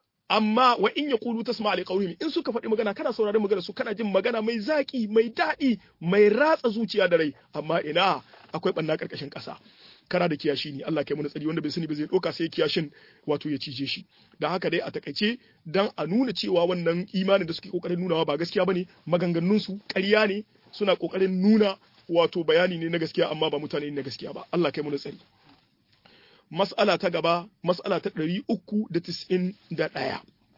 amma wa in yaqulu tasma' li qawlihim in suka faɗi magana kana sauraron magana su kana jin magana mai zaki mai daɗi mai ratsa zuciya da rai amma ina akwai banna karkashin ƙasa kana da kiyashi ne Allah kai mana tsari wanda bai sani ba zai ɗauka sai kiyashin wato ya cije shi dan haka dai a takaice dan a nuna cewa wannan imanin da suke kokarin nunawa ba gaskiya bane maganganun su ƙarya ne suna kokarin nuna wato bayani ne na gaskiya amma ba mutane ne na gaskiya ba Allah kai mana tsari mas'ala ta gaba mas'ala ta 391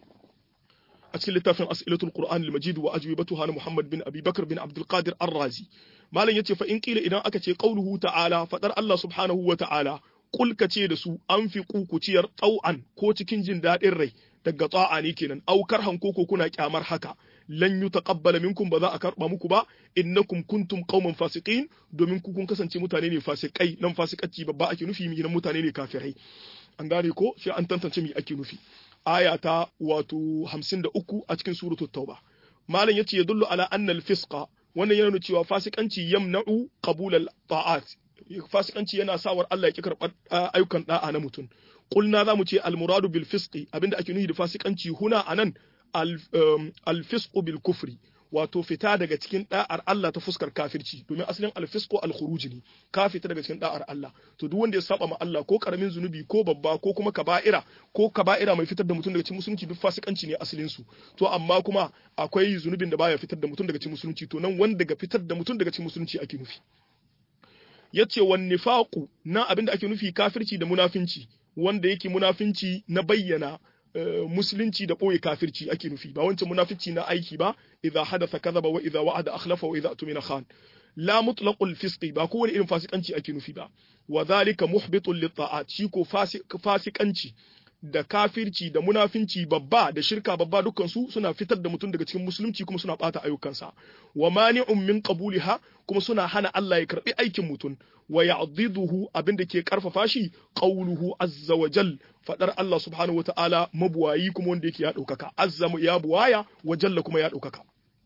a cikin littafin as'ilatul qur'an al-majid wa ajwibatuha na muhammad bin abi bakr bin abdul qadir ar-razi malam yace fa in qila idan aka ce qauluhu ta'ala fadar Allah subhanahu wa ta'ala kul ce da su an fi kukuciyar tau'an ko cikin jin daɗin rai daga ta'a ne kenan aukar hanko ko kuna kyamar haka lan yutaqabbala minkum ba za a karba muku ba innakum kuntum qauman fasiqin domin ku kun kasance mutane ne fasikai nan fasikanci babba ake nufi mi nan mutane ne kafirai an gane ko sai an tantance mi ake nufi aya ta wato 53 a cikin suratul tauba malam yace yadullu ala anna al-fisqa wannan yana nuna cewa fasikanci yamna'u qabul al-ta'at fasikanci yana sawar Allah ya ki karɓar ayyukan da'a na mutum qulna zamu ce al-muradu bil fisqi abinda ake nufi da fasikanci huna anan al-fisqu bil kufri wato fita daga cikin da'ar Allah ta fuskar kafirci domin asalin al-fisqu al-khuruj ne ka fita daga cikin da'ar Allah to duk wanda ya saba ma Allah ko karamin zunubi ko babba ko kuma kaba'ira ko kaba'ira mai fitar da mutum daga cikin musulunci duk fasikanci ne asalin su to amma kuma akwai zunubin da baya fitar da mutum daga cikin musulunci to nan wanda ga fitar da mutum daga cikin musulunci ake nufi yace wan nifaqu na abinda ake nufi kafirci da munafinci wanda yake munafinci na bayyana musulunci da ɓoye kafirci ake nufi ba wancan munafici na aiki ba idza hadatha kadhaba wa idza wa'ada akhlafa wa idza atumina khan la mutlaqul fisqi ba kowane irin fasikanci ake nufi ba wa dhalika muhbitun lit ta'at shi ko fasikanci da kafirci da munafinci babba da shirka babba dukkan su suna fitar da mutum daga cikin musulunci kuma suna bata ayyukansa wa mani'un min qabuliha kuma suna hana Allah ya karbi aikin mutum wa ya'diduhu abinda ke karfafa shi qawluhu azza wa jal fadar Allah subhanahu wata'ala mabuwayi kuma wanda yake ya daukaka azza ya buwaya wa jalla kuma ya daukaka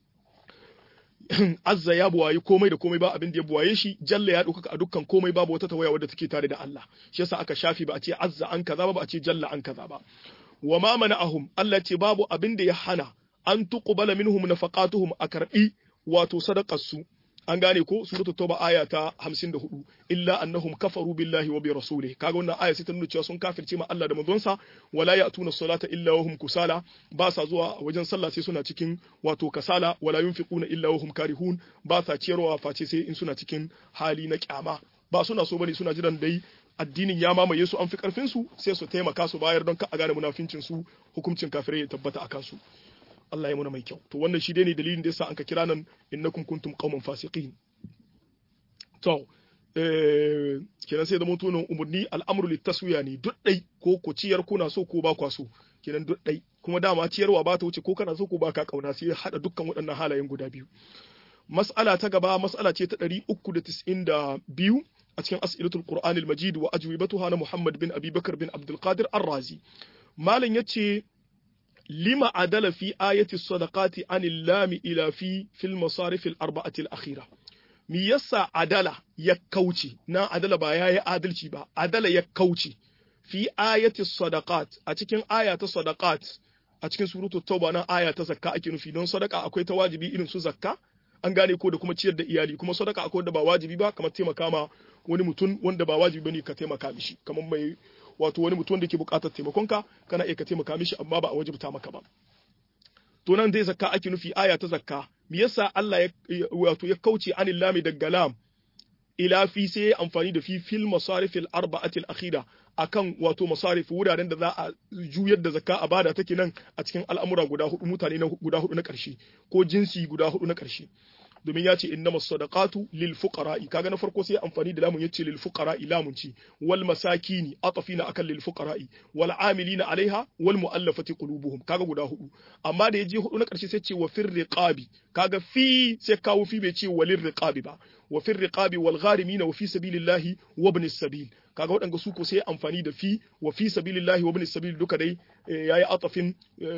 azza ya buwayi komai da komai ba abin da ya buwaye shi jalla ya ɗaukaka a dukkan komai babu wata tawaya wadda take tare da Allah shi yasa aka shafi ba a ce azza an kaza ba ba a ce jalla an kaza ba wa ma mana'ahum Allah ce babu abin da ya hana an tuqbala minhum nafaqatuhum a karbi wato sadaqar su an gane ko suratul tauba aya ta 54 illa annahum kafaru billahi wa bi rasulih kaga wannan aya sai ta nuna cewa sun kafirce ma Allah da manzonsa wala ya'tuna salata illa wa hum kusala ba sa zuwa wajen sallah sai suna cikin wato kasala wala yunfiquna illa wa hum karihun ba sa ciyarwa face sai in suna cikin hali na kyama ba suna so bane suna jiran dai addinin ya mamaye su an fi karfin su sai su taimaka su bayar don ka a gane munafincin su hukuncin kafirai ya tabbata akan su Allah ya muna mai kyau to wannan shi dai ne dalilin da yasa an ka kira nan innakum kuntum qauman fasiqin to eh kenan sai da mutunan umurni al'amru litaswiya ne duk dai ko ku ciyar kuna so ko ba kwa so kenan duk dai kuma dama ciyarwa ba ta wuce ko kana so ko ba ka kauna sai hada dukkan waɗannan halayen guda biyu mas'ala ta gaba mas'ala ce ta 392 a cikin as'ilatul qur'anil majid wa ajwibatuha na muhammad bin abi bakar bin abdul qadir ar-razi malam yace lima adala fi ayati sadaqati anil lami ila fi fil masarif al arba'ati al akhira mi yasa adala ya kauce na adala ba yayi adalci ba adala ya kauce fi ayati sadaqat a cikin aya ta sadaqat a cikin suratul tauba nan aya ta zakka ake nufi don sadaka akwai ta wajibi irin su zakka an gane ko da kuma ciyar da iyali kuma sadaka akwai da ba wajibi ba kamar taimaka ma wani mutum wanda ba wajibi bane ka taimaka mishi kamar mai wato wani mutum da ke buƙatar taimakonka kana iya ka taimaka mishi amma ba a wajibta maka ba to nan dai zakka ake nufi aya ta zakka me yasa Allah ya wato ya kauce anil lami daga lam ila fi sai ya amfani da fi fil masarifil arba'atil akhira akan wato masarif wuraren da za a juyar da zakka a bada take nan a cikin al'amura guda hudu mutane na guda hudu na ƙarshe ko jinsi guda hudu na ƙarshe domin ya ce innamas sadaqatu lil fuqara'i kaga na farko sai amfani da lamun yace lil fuqara'i lamun ci wal masakini atafina akan lil fuqara'i wal amilina alaiha wal muallafati qulubuhum kaga guda hudu amma da yaje hudu na karshe sai ce wa fir riqabi kaga fi sai kawo fi bai ce walir riqabi ba wa fir riqabi wal gharimina wa fi sabilillahi wa ibn sabil kaga waɗanda su ko sai amfani da fi wa fi sabilillahi wa ibn sabil duka dai yayi atafin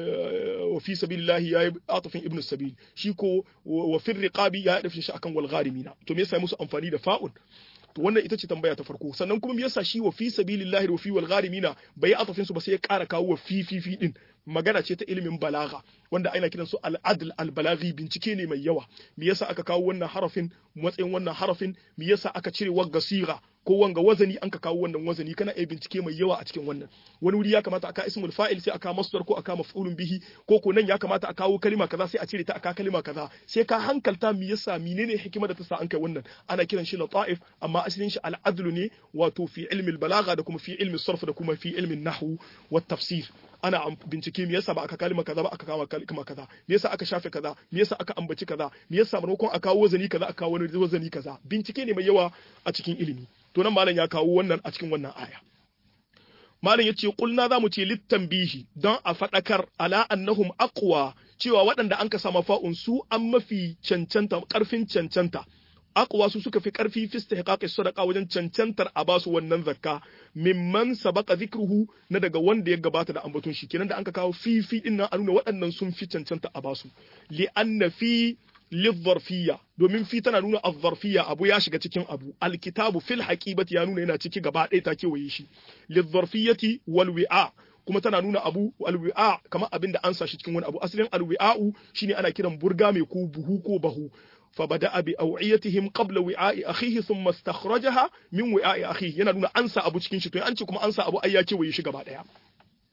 wa fi sabilillahi yayi atafin ibn sabil shi ko wa fi riqabi ya dafin shi akan wal gharimina to me yasa musu amfani da fa'un to wannan ita ce tambaya ta farko sannan kuma me yasa shi wa fi sabilillahi wa fi wal gharimina bai atafin su ba sai ya ƙara kawo wa fi fi fi din magana ce ta ilimin balaga wanda ana kiransu al-adl al-balaghi bincike ne mai yawa me yasa aka kawo wannan harafin matsayin wannan harafin me yasa aka cire wagga siga ko wanga wazani an ka kawo wannan wazani kana iya bincike mai yawa a cikin wannan wani wuri ya kamata aka ismul fa'il sai aka masdar ko aka maf'ulun bihi ko ko nan ya kamata a kawo kalima kaza sai a cire ta aka kalima kaza sai ka hankalta me yasa menene hikima da ta sa an kai wannan ana kiran shi lata'if amma asalin shi al-adl ne wato fi ilmi al-balagha da kuma fi ilmi sarf da kuma fi ilmi nahwu wa tafsir ana bincike me yasa ba aka kalima kaza ba aka kama kalima kaza me yasa aka shafe kaza me yasa aka ambaci kaza me yasa maimakon a kawo wazani kaza aka kawo wani wazani kaza bincike ne mai yawa a cikin ilimi to nan malam ya kawo wannan a cikin wannan aya malam yace kulna zamu ce littanbihi don a fadakar ala annahum aqwa cewa waɗanda an ka sama fa'un su an mafi cancanta karfin cancanta aqwa su suka fi karfi fi istihqaqi sadaqa wajen cancantar a basu wannan zakka mimman sabaqa zikruhu na daga wanda ya gabata da ambaton shi kenan da anka kawo fi fi din nan a nuna waɗannan sun fi cancanta a basu li anna fi lidharfiyya domin fi tana nuna azzarfiyya abu ya shiga cikin abu alkitabu fil haqibati ya nuna yana ciki gaba ɗaya ta kewaye shi lidharfiyyati wal wi'a kuma tana nuna abu alwi'a kamar abin da an sa shi cikin wani abu asalin alwi'a'u shine ana kiran burga mai ko buhu ko bahu فبدأ بأوعيتهم قبل وعاء أخيه ثم استخرجها من وعاء أخيه yana nuna ansa abu cikin shi to an ce kuma ansa abu ai ya ce waye shi gaba daya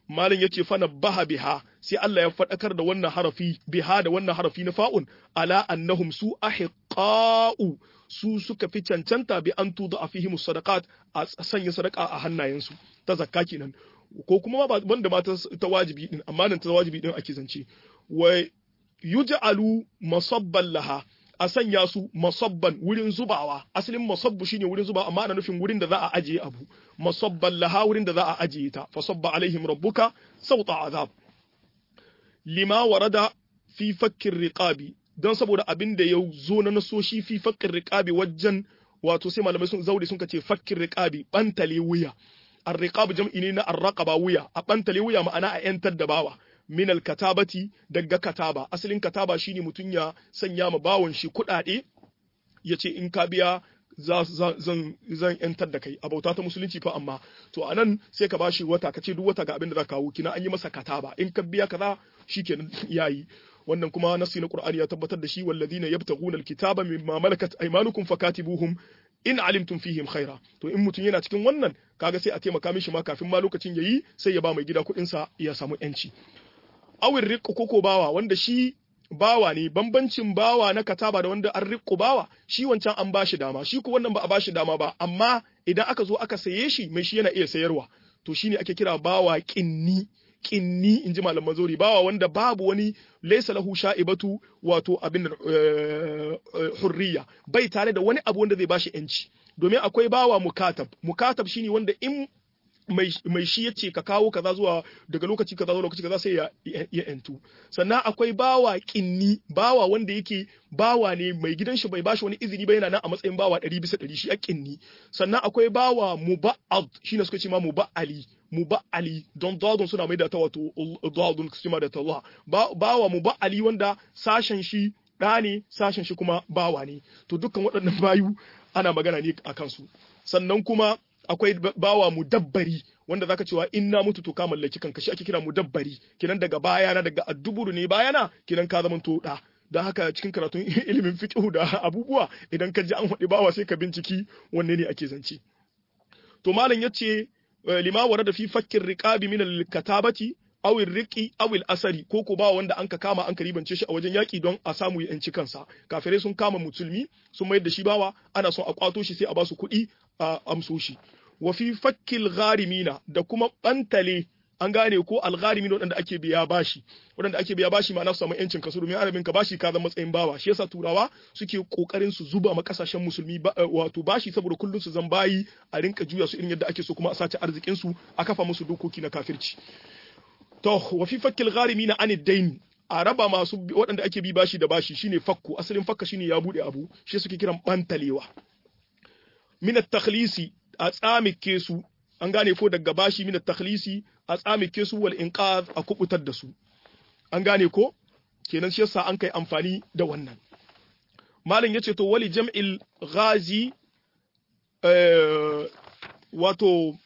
malam yace fa nabaha biha sai Allah ya fadakar da wannan harafi biha da wannan harafi na fa'un ala annahum su ahiqa'u su suka fi cancanta bi an tudu a fihimu sadaqat a sanya sadaka a hannayensu ta zakka kenan ko kuma ba banda ma ta wajibi din amma nan ta wajibi din ake zance wa yuj'alu masabban laha a sanya su masabban wurin zubawa asalin masabbu shine wurin zubawa amma ana nufin wurin da za a ajiye abu masabban laha wurin da za a ajiye ta fa sabba alaihim rabbuka sauta azab lima warada fi fakkin riqabi don saboda abin da ya zo na nasoshi fi fakkin riqabi wajen wato sai malamai sun zaure sun ce fakkin riqabi bantale wuya ar-riqab jam'i ne na ar-raqaba wuya a bantale wuya ma'ana a yantar da bawa min al-katabati daga kataba asalin kataba shine mutun ya sanya ma bawon shi kuɗaɗe yace in ka biya zan zan yantar da kai a bauta ta musulunci fa amma to anan sai ka bashi wata kace duk wata ga abin da za kawo kina an yi masa kataba in ka biya kaza shikenan yayi wannan kuma nasi na Qur'ani ya tabbatar da shi walladina yabtaguna alkitaba mimma malakat aymanukum fakatibuhum in alimtum fihim khaira to in mutum yana cikin wannan kaga sai a taimaka mishi ma kafin ma lokacin yayi sai ya ba mai gida kuɗin sa ya samu yanci awin riqqu koko bawa wanda shi bawa ne bambancin bawa na kataba da wanda an riqqu bawa shi wancan an bashi dama shi ko wannan ba a bashi dama ba amma idan aka zo aka saye shi mai shi yana iya sayarwa to shine ake kira bawa kinni kinni in ji malaman zori bawa wanda babu wani laisa lahu sha'ibatu wato abin hurriya bai tare da wani abu wanda zai bashi yanci domin akwai bawa mukatab mukatab shine wanda in mai shi yace ka kawo kaza zuwa daga lokaci kaza zuwa lokaci kaza sai ya ya entu sannan akwai bawa kinni bawa wanda yake bawa ne mai gidan shi bai bashi wani izini ba yana nan a matsayin bawa 100 bisa 100 shi a kinni sannan akwai bawa muba'ad shine suka ce ma muba'ali muba'ali don dadun suna mai da ta wato dadun su ma da ta Allah bawa muba'ali wanda sashen shi ɗa ne sashen shi kuma bawa ne to dukkan waɗannan bayu ana magana ne a kansu sannan kuma akwai bawa mudabbari wanda zaka cewa in na mutu to ka mallaki kanka shi ake kira mudabbari kinan daga bayana daga adduburu ne bayana kinan ka zama to da don haka cikin karatun ilimin fiqh da abubuwa idan ka ji an faɗi bawa sai ka binciki wanne ne ake zance to malam yace lima warada fi fakkin riqabi min al-katabati aw riqi aw al-asari ko ko ba wanda anka kama an ribance shi a wajen yaki don a samu ya yanci kansa kafirai sun kama musulmi sun mayar da shi bawa ana son a kwato shi sai a ba su kuɗi a amso shi wa fi fakkil gharimina da kuma bantale an gane ko algharimin waɗanda ake biya bashi waɗanda ake biya bashi ma'ana su samu yancin kasu domin arabin ka bashi ka zama matsayin bawa shi yasa turawa suke kokarin su zuba ma kasashen musulmi wato bashi saboda kullun su zan bayi a rinka juya su irin yadda ake so kuma a sace arzikin su a kafa musu dokoki na kafirci to wa fi fakkil gharimin anid dain a raba masu waɗanda ake bi bashi da bashi shine fakku asalin fakka shine ya bude abu shi suke kiran bantalewa min at-takhlisi a tsamike su an gane ko daga bashi min at-takhlisi a tsamike su wal inqaz a kubutar da su an gane ko kenan shi yasa an kai amfani da wannan malam yace to wali jam'il ghazi wato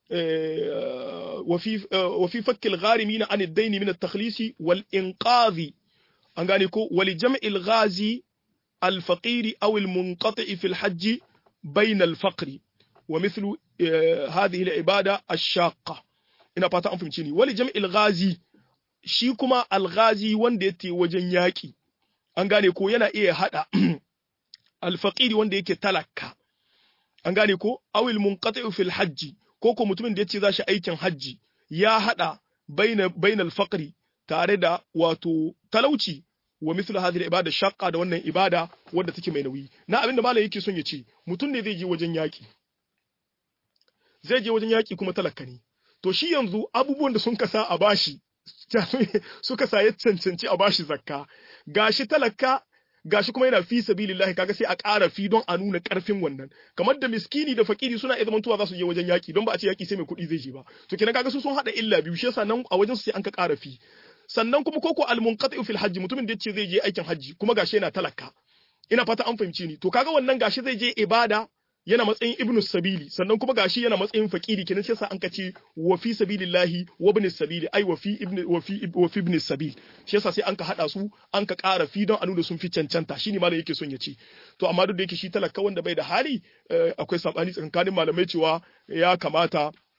wa fi fakkil gharimin an ad-dayn min at-takhlisi wal inqazi an gane ko wali jam'il ghazi al-faqiri aw al-munqati fi al-hajj bayna al-faqri ومثل هذه العبادة الشاقة ina fata an fahimci ni wali jam'il ghazi shi kuma alghazi wanda yake wajen yaki an gane ko yana iya hada alfaqiri wanda yake talaka an gane ko awil munqati'u fil hajji ko ko mutumin da yace zashi aikin hajji ya hada baina bainal faqri tare da wato talauci wa mithlu hadhihi ibada shaqqa da wannan ibada wadda take mai nauyi na abinda malai yake son ya ce mutum ne zai je wajen yaki zai je wajen yaƙi kuma talaka ne to shi yanzu abubuwan da sun kasa a bashi suka sa ya cancanci a bashi zakka gashi talaka gashi kuma yana fi sabilillahi kaga sai a ƙara fi don a nuna ƙarfin wannan kamar da miskini da fakiri suna iya zamantowa za su je wajen yaƙi don ba a ce yaƙi sai mai kuɗi zai je ba to kenan kaga su sun haɗa illa biyu shi yasa nan a wajen su sai an ka ƙara fi sannan kuma koko almunqati fil hajji mutumin da yace zai je aikin hajji kuma gashi yana talaka ina fata an fahimci ni to kaga wannan gashi zai je ibada yana matsayin ibnu sabili sannan kuma gashi yana matsayin fakiri kenan sai yasa an kace wa fi sabilillahi wa ibn sabili ai wa fi ibn wa fi wa fi ibn sabil shi yasa sai an ka hada su an ka ƙara fi don a nuna sun fi cancanta shine malam yake son ya ce to amma duk da yake shi talaka wanda bai da hali akwai sabani tsakanin malamai cewa ya kamata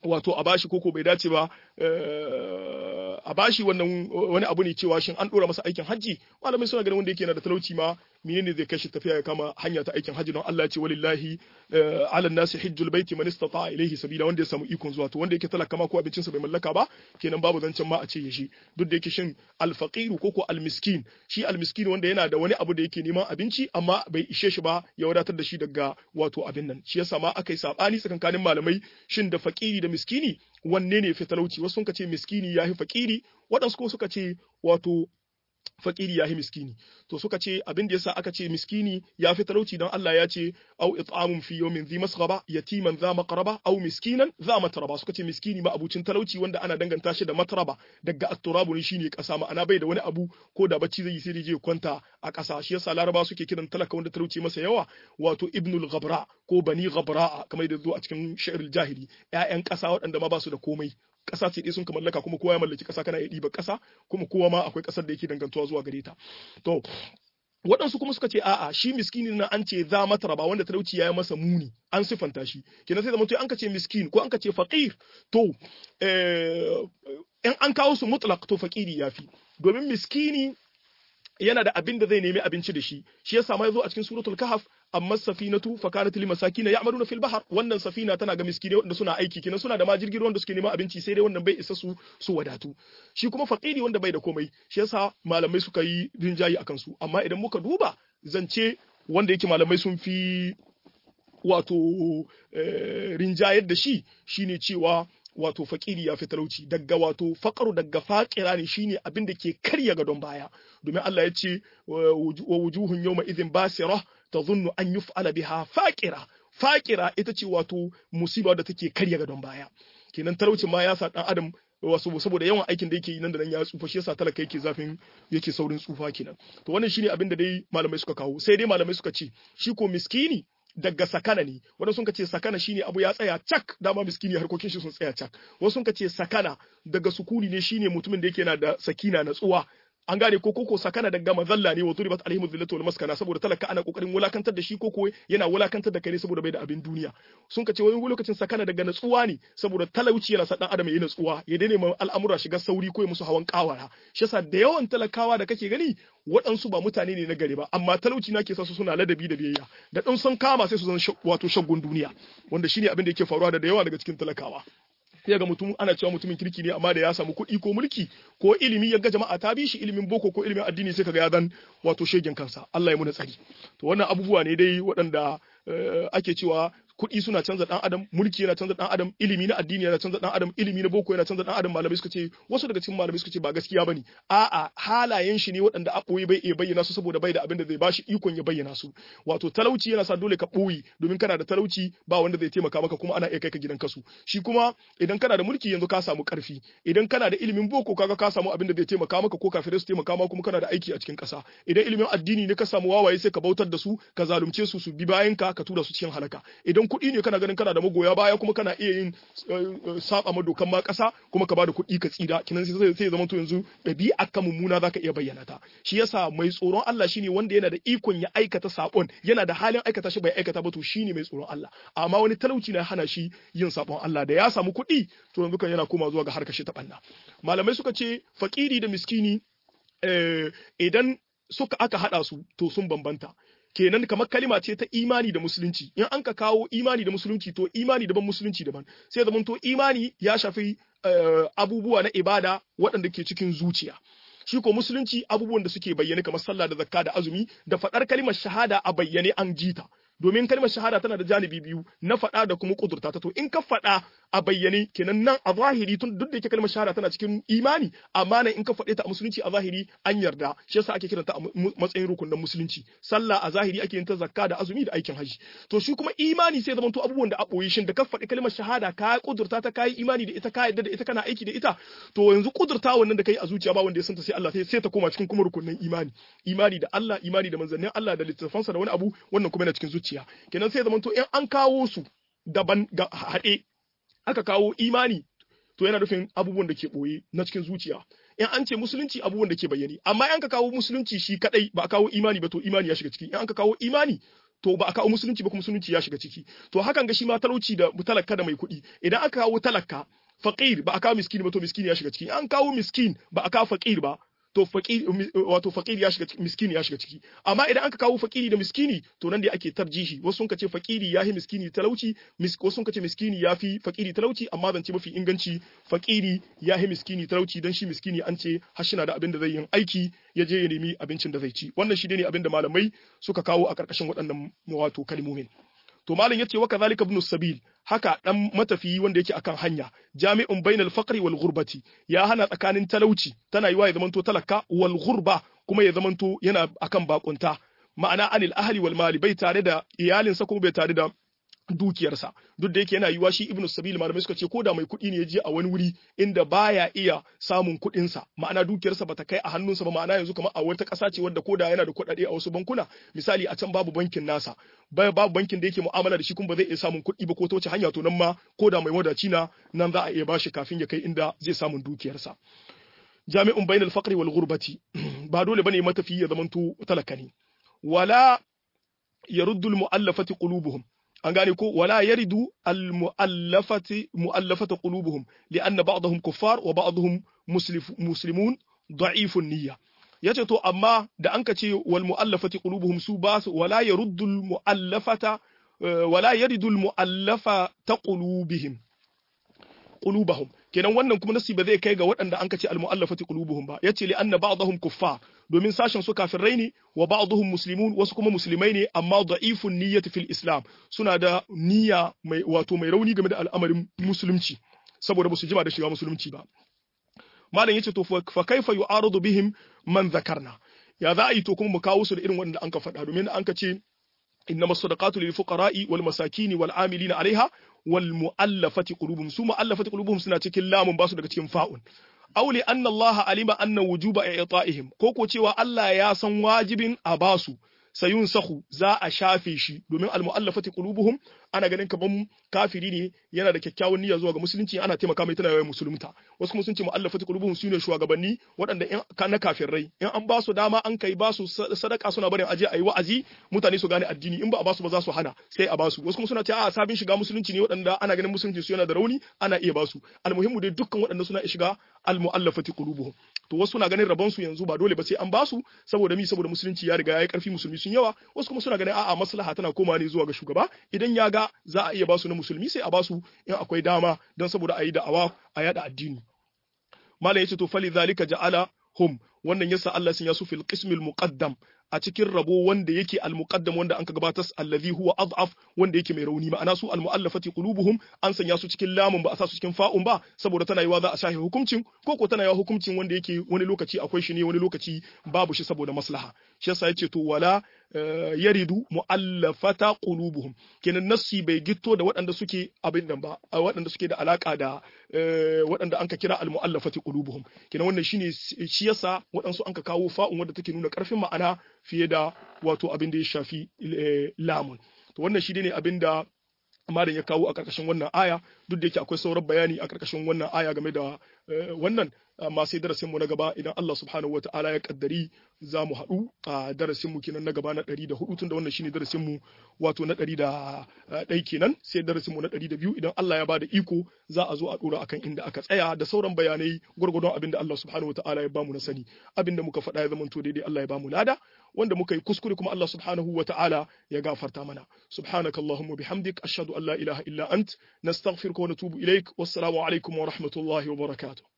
wato a bashi koko bai dace ba a bashi wannan wani abu ne cewa shin an dora masa aikin hajji malamai suna ganin wanda yake yana da talauci ma menene zai kai shi tafiya ya kama hanya ta aikin hajji don Allah ya ce walillahi ala nasi hajjul baiti man istata ilayhi sabila wanda ya samu ikon zuwa to wanda yake talaka ma ko abincin sa bai mallaka ba kenan babu zancen ma a ce ya shi duk da yake shin alfaqiru ko ko almiskin shi almiskin wanda yana da wani abu da yake neman abinci amma bai ishe shi ba ya wadatar da shi daga wato abin nan shi yasa ma aka yi sabani tsakankanin malamai shin da fakiri da miskini wanne ne fi talauci wasu sun ce miskini ya fi fakiri waɗansu ko suka ce wato fakiri ya fi miskini to suka ce abin da yasa aka ce miskini ya fi talauci don Allah ya ce au it'amun fi yawmin dhi masghaba yatiman dha maqraba au miskinan dha matraba suka ce miskini ma abucin talauci wanda ana danganta shi da matraba daga at-turabu ne shine kasa ma'ana bai da wani abu ko da bacci zai yi sai je kwanta a kasa shi yasa laraba suke kiran talaka wanda talauci masa yawa wato ibnul ghabra ko bani ghabra kamar da zo a cikin sha'irul jahili ƴaƴan kasa waɗanda ma ba su da komai ƙasa ce ɗaya sun ka mallaka kuma kowa ya mallaki ƙasa kana iya ɗiba ƙasa kuma kowa ma akwai ƙasar da yake dangantuwa zuwa gare ta to waɗansu kuma suka ce a'a shi miskini na an ce za mata ba wanda talauci ya yi masa muni an siffanta shi kenan sai zama to an ka ce miskin ko an ka ce faqir to in an kawo su mutlaq to faqiri yafi domin miskini yana da abin da zai nemi abinci da shi shi yasa ma yazo a cikin suratul kahf amma safinatu fa kanat lil masakin ya'maluna fil bahr wannan safina tana ga miskine wanda suna aiki kenan suna da ma jirgin wanda suke neman abinci sai dai wannan bai isa su su wadatu shi kuma faqiri wanda bai da komai shi yasa malamai suka yi rinjayi akan su amma idan muka duba zance wanda yake malamai sun fi wato rinjayar da shi shine cewa wato fakiri ya fi talauci daga wato fakaru daga fakira ne shine abin da ke karya gadon baya domin Allah ya ce wa wujuhun yawma idhin basira tadhunnu an yuf'ala biha faqira faqira ita ce wato musiba da take karya gadon baya kenan talauci ma ya sa dan adam wasu saboda yawan aikin da yake yi nan da nan ya tsufa shi yasa talaka yake zafin yake saurin tsufa kenan to wannan shine abin da dai malamai suka kawo sai dai malamai suka ce shi ko miskini daga sakana ne wanda sun ce sakana shine abu ya tsaya cak dama miskini harkokin shi sun tsaya cak wasu sun ce sakana daga sukuni ne shine mutumin da yake yana da sakina natsuwa an gane ko koko sakana daga mazalla ne wa turibat alaihim dhillatu wal maskana saboda talaka ana kokarin wulakantar da shi koko yana wulakantar da kai ne saboda bai da abin duniya sun kace wani lokacin sakana daga natsuwa ne saboda talauci yana sa dan adam yayi natsuwa ya daina ma al'amura shiga sauri ko musu hawan kawara shi yasa da yawan talakawa da kake gani waɗansu ba mutane ne na gari ba amma talauci na ke sa su suna ladabi da biyayya da ɗan sun kama sai su zan wato shaggun duniya wanda shine abin da yake faruwa da da yawa daga cikin talakawa sai ga mutum ana cewa mutumin kirki ne amma da ya samu kuɗi ko mulki ko ilimi ya ga jama'a ta bi shi ilimin boko ko ilimin addini sai kaga ya dan wato shegen kansa Allah ya muna tsari to wannan abubuwa ne dai waɗanda ake cewa kuɗi suna canza ɗan adam mulki yana canza ɗan adam ilimi na addini yana canza ɗan adam ilimi na boko yana canza ɗan adam malamai suka ce wasu daga cikin malamai suka ce ba gaskiya bane a'a halayen shi ne waɗanda a ɓoye bai iya bayyana su saboda bai da abin da zai bashi ikon ya bayyana su wato talauci yana sa dole ka ɓoye domin kana da talauci ba wanda zai taimaka maka kuma ana iya kai ka gidan kasu shi kuma idan kana da mulki yanzu ka samu ƙarfi idan kana da ilimin boko kaga ka samu abin da zai taimaka maka ko kafirai su taimaka maka kuma kana da aiki a cikin ƙasa idan ilimin addini ne ka samu wawaye sai ka bautar da su ka zalunce su su bi bayan ka ka tura su cikin halaka idan kuɗi ne kana ganin kana da magoya baya kuma kana iya yin saba ma dokan ma ƙasa kuma ka bada kuɗi ka tsira kinan sai sai zama to yanzu ɗabi'a ka mummuna zaka iya bayyana ta shi yasa mai tsoron Allah shine wanda yana da ikon ya aikata sabon yana da halin aikata shi bai aikata ba to shine mai tsoron Allah amma wani talauci na hana shi yin sabon Allah da ya samu kuɗi to yanzu kan yana koma zuwa ga harkar shi ta banna malamai suka ce fakiri da miskini idan suka aka hada su to sun bambanta kenan kamar kalima ce ta imani da musulunci in an ka kawo imani da musulunci to imani daban musulunci daban sai zaman to imani ya shafi abubuwa na ibada waɗanda ke cikin zuciya shi ko musulunci abubuwan da suke bayyane kamar sallah da zakka da azumi da faɗar kalimar shahada a bayyane an jita domin kalmar shahada tana da janibi biyu na faɗa da kuma kudurta ta to in ka faɗa a bayyane kenan nan a zahiri tun duk da yake kalmar shahada tana cikin imani amma nan in ka faɗe ta a musulunci a zahiri an yarda shi yasa ake kiranta a matsayin rukunin musulunci sallah a zahiri ake yin ta zakka da azumi da aikin haji to shi kuma imani sai zamanto abubuwan da a boye shin da ka faɗi kalmar shahada ka kudurta ta kai imani da ita ka yarda da ita kana aiki da ita to yanzu kudurta wannan da kai a zuciya ba wanda ya santa sai Allah sai ta koma cikin kuma rukunin imani imani da Allah imani da manzannin Allah da littafansa da wani abu wannan kuma yana cikin zuciya kenan sai zamanto in an kawo su daban ga haɗe aka kawo imani to yana nufin abubuwan da ke ɓoye na cikin zuciya in an ce musulunci abubuwan da ke bayyane amma in ka kawo musulunci shi kadai ba a kawo imani ba to imani ya shiga ciki in an ka kawo imani to ba a kawo musulunci ba kuma musulunci ya shiga ciki to hakan ga shi ma talauci da talaka da mai kuɗi idan aka kawo talaka faqir ba a kawo miskini ba to miskini ya shiga ciki an kawo miskin ba a kawo faqir ba to faqir wato faqir ya shiga miskini ya shiga ciki amma idan aka kawo faqiri da miskini to nan da ake tarjihi wasu sun kace faqiri yahi miskini talauci wasu sun kace miskini yafi faqiri talauci amma zance mafi inganci faqiri yahi miskini talauci dan shi miskini an ce har shi na da abin da zai yin aiki ya je ya nemi abincin da zai ci wannan shi ne abin da malamai suka kawo a karkashin waɗannan wato kalmomin to malam yace wa kadhalika ibn sabil haka dan matafiyi wanda yake akan hanya jami'un bainal faqri wal ghurbati ya hana tsakanin talauci tana yiwa ya zamanto talaka wal ghurba kuma ya zamanto yana akan bakunta ma'ana anil ahli wal mali bai tare da iyalinsa kuma bai tare da dukiyarsa duk da yake yana yiwa shi ibnu sabil malamai suka ce ko da mai kuɗi ne ya je a wani wuri inda baya iya samun kuɗinsa ma'ana dukiyarsa bata kai a hannunsa ba ma'ana yanzu kamar a wata ƙasa ce wadda ko da yana da kuɗaɗe a wasu bankuna misali a can babu bankin nasa babu bankin da yake mu'amala da shi kuma ba zai iya samun kuɗi ba ko ta wace hanya to nan ma ko da mai wadaci na nan za a iya bashi kafin ya kai inda zai samun dukiyarsa jami'un bainal faqri wal ghurbati ba dole bane matafi ya zamanto talaka ne wala yaruddu al mu'allafati qulubuhum an gane ko wala yaridu al mu'allafati mu'allafata qulubuhum li'anna ba'dahum kuffar wa ba'dahum muslimun da'ifun niyya yace to amma da an ka ce wal mu'allafati qulubuhum su ba su wala yaruddu al mu'allafata wala yaridu al mu'allafata qulubihim qulubahum kenan wannan kuma nasi ba zai kai ga waɗanda an kace almu'allafati qulubuhum ba yace li anna ba'dahum kuffar domin sashen su kafirai ne wa ba'dahum muslimun wasu kuma musulmai ne amma da'ifun niyyati fil islam suna da niyya mai wato mai rauni game da al'amarin musulunci saboda ba su jima da shiga musulunci ba malam yace to fa kaifa yu'aradu bihim man zakarna ya za a yi to kuma mu kawo su da irin wanda an ka faɗa domin an ka ce إنما الصدقات للفقراء والمساكين والعاملين عليها والمؤلفة قلوبهم سو مؤلفة قلوبهم سنة cikin lamun basu daga cikin fa'un aw li anna Allah alima anna wujuba i'ta'ihim ko ko cewa Allah ya san wajibin a basu sayun sahu za a shafe shi domin almu'allafati qulubuhum ana ganin kaman kafiri ne yana da kyakkyawan niyya zuwa ga musulunci ana taimaka mai tana yawan musulunta wasu kuma sun ce mu'allafati qulubuhum sune shugabanni waɗanda in na kafirai in an ba su dama an kai ba su sadaka suna barin aje ayi wa'azi mutane su gane addini in ba a ba su ba za su hana sai a ba su wasu kuma suna ce a sabin shiga musulunci ne waɗanda ana ganin musulunci su yana da rauni ana iya ba su almuhimmu dai dukkan waɗanda suna shiga almu'allafati qulubuhum to wasu na ganin rabon su yanzu ba dole ba sai an ba su saboda mi saboda musulunci ya riga yayi karfi musulmi sun yawa wasu kuma suna ganin a'a maslaha tana koma ne zuwa ga shugaba idan ya ga za a iya ba su na musulmi sai a ba su in akwai dama don saboda a yi da'awa a yada addini malam yace to fali zalika ja'ala hum wannan yasa Allah sun yasu fil qismil muqaddam a cikin rabo wanda yake al-muqaddam wanda an ka gabatar allazi huwa adhaf wanda yake mai rauni ma'ana su al-mu'allafati qulubuhum an sanya su cikin lamun ba a sa su cikin fa'un ba saboda tana yiwa za a shafe hukuncin ko ko tana yiwa hukuncin wanda yake wani lokaci akwai shi ne wani lokaci babu shi saboda maslaha shi yasa yace to wala yaridu mu'allafata qulubuhum kenan nassi bai gitto da waɗanda suke abin nan ba waɗanda suke da alaka da waɗanda anka kira al-mu'allafati qulubuhum kenan wannan shine shi yasa waɗansu anka kawo fa'un wanda take nuna ƙarfin ma'ana fiye da wato abin da ya shafi lamun to wannan shi ne abin da malam ya kawo a ƙarƙashin wannan aya duk da yake akwai sauran bayani a ƙarƙashin wannan aya game da wannan amma sai darasin mu na gaba idan Allah subhanahu wataala ya kaddari za mu haɗu a darasin mu kenan na gaba na ɗari da hudu tunda wannan shine darasin mu wato na ɗari da ɗai kenan sai darasin mu na ɗari da biyu idan Allah ya bada iko za a zo a ɗora akan inda aka tsaya da sauran bayanai gwargwadon abin da Allah subhanahu wataala ya bamu na sani abin da muka faɗa ya zamanto daidai Allah ya bamu lada wanda muka yi kuskure kuma Allah subhanahu wataala ya gafarta mana subhanakallahumma bihamdik ashhadu an la ilaha illa ant nastaghfiruka wa natubu ilaik wassalamu alaikum wa rahmatullahi wa barakatuh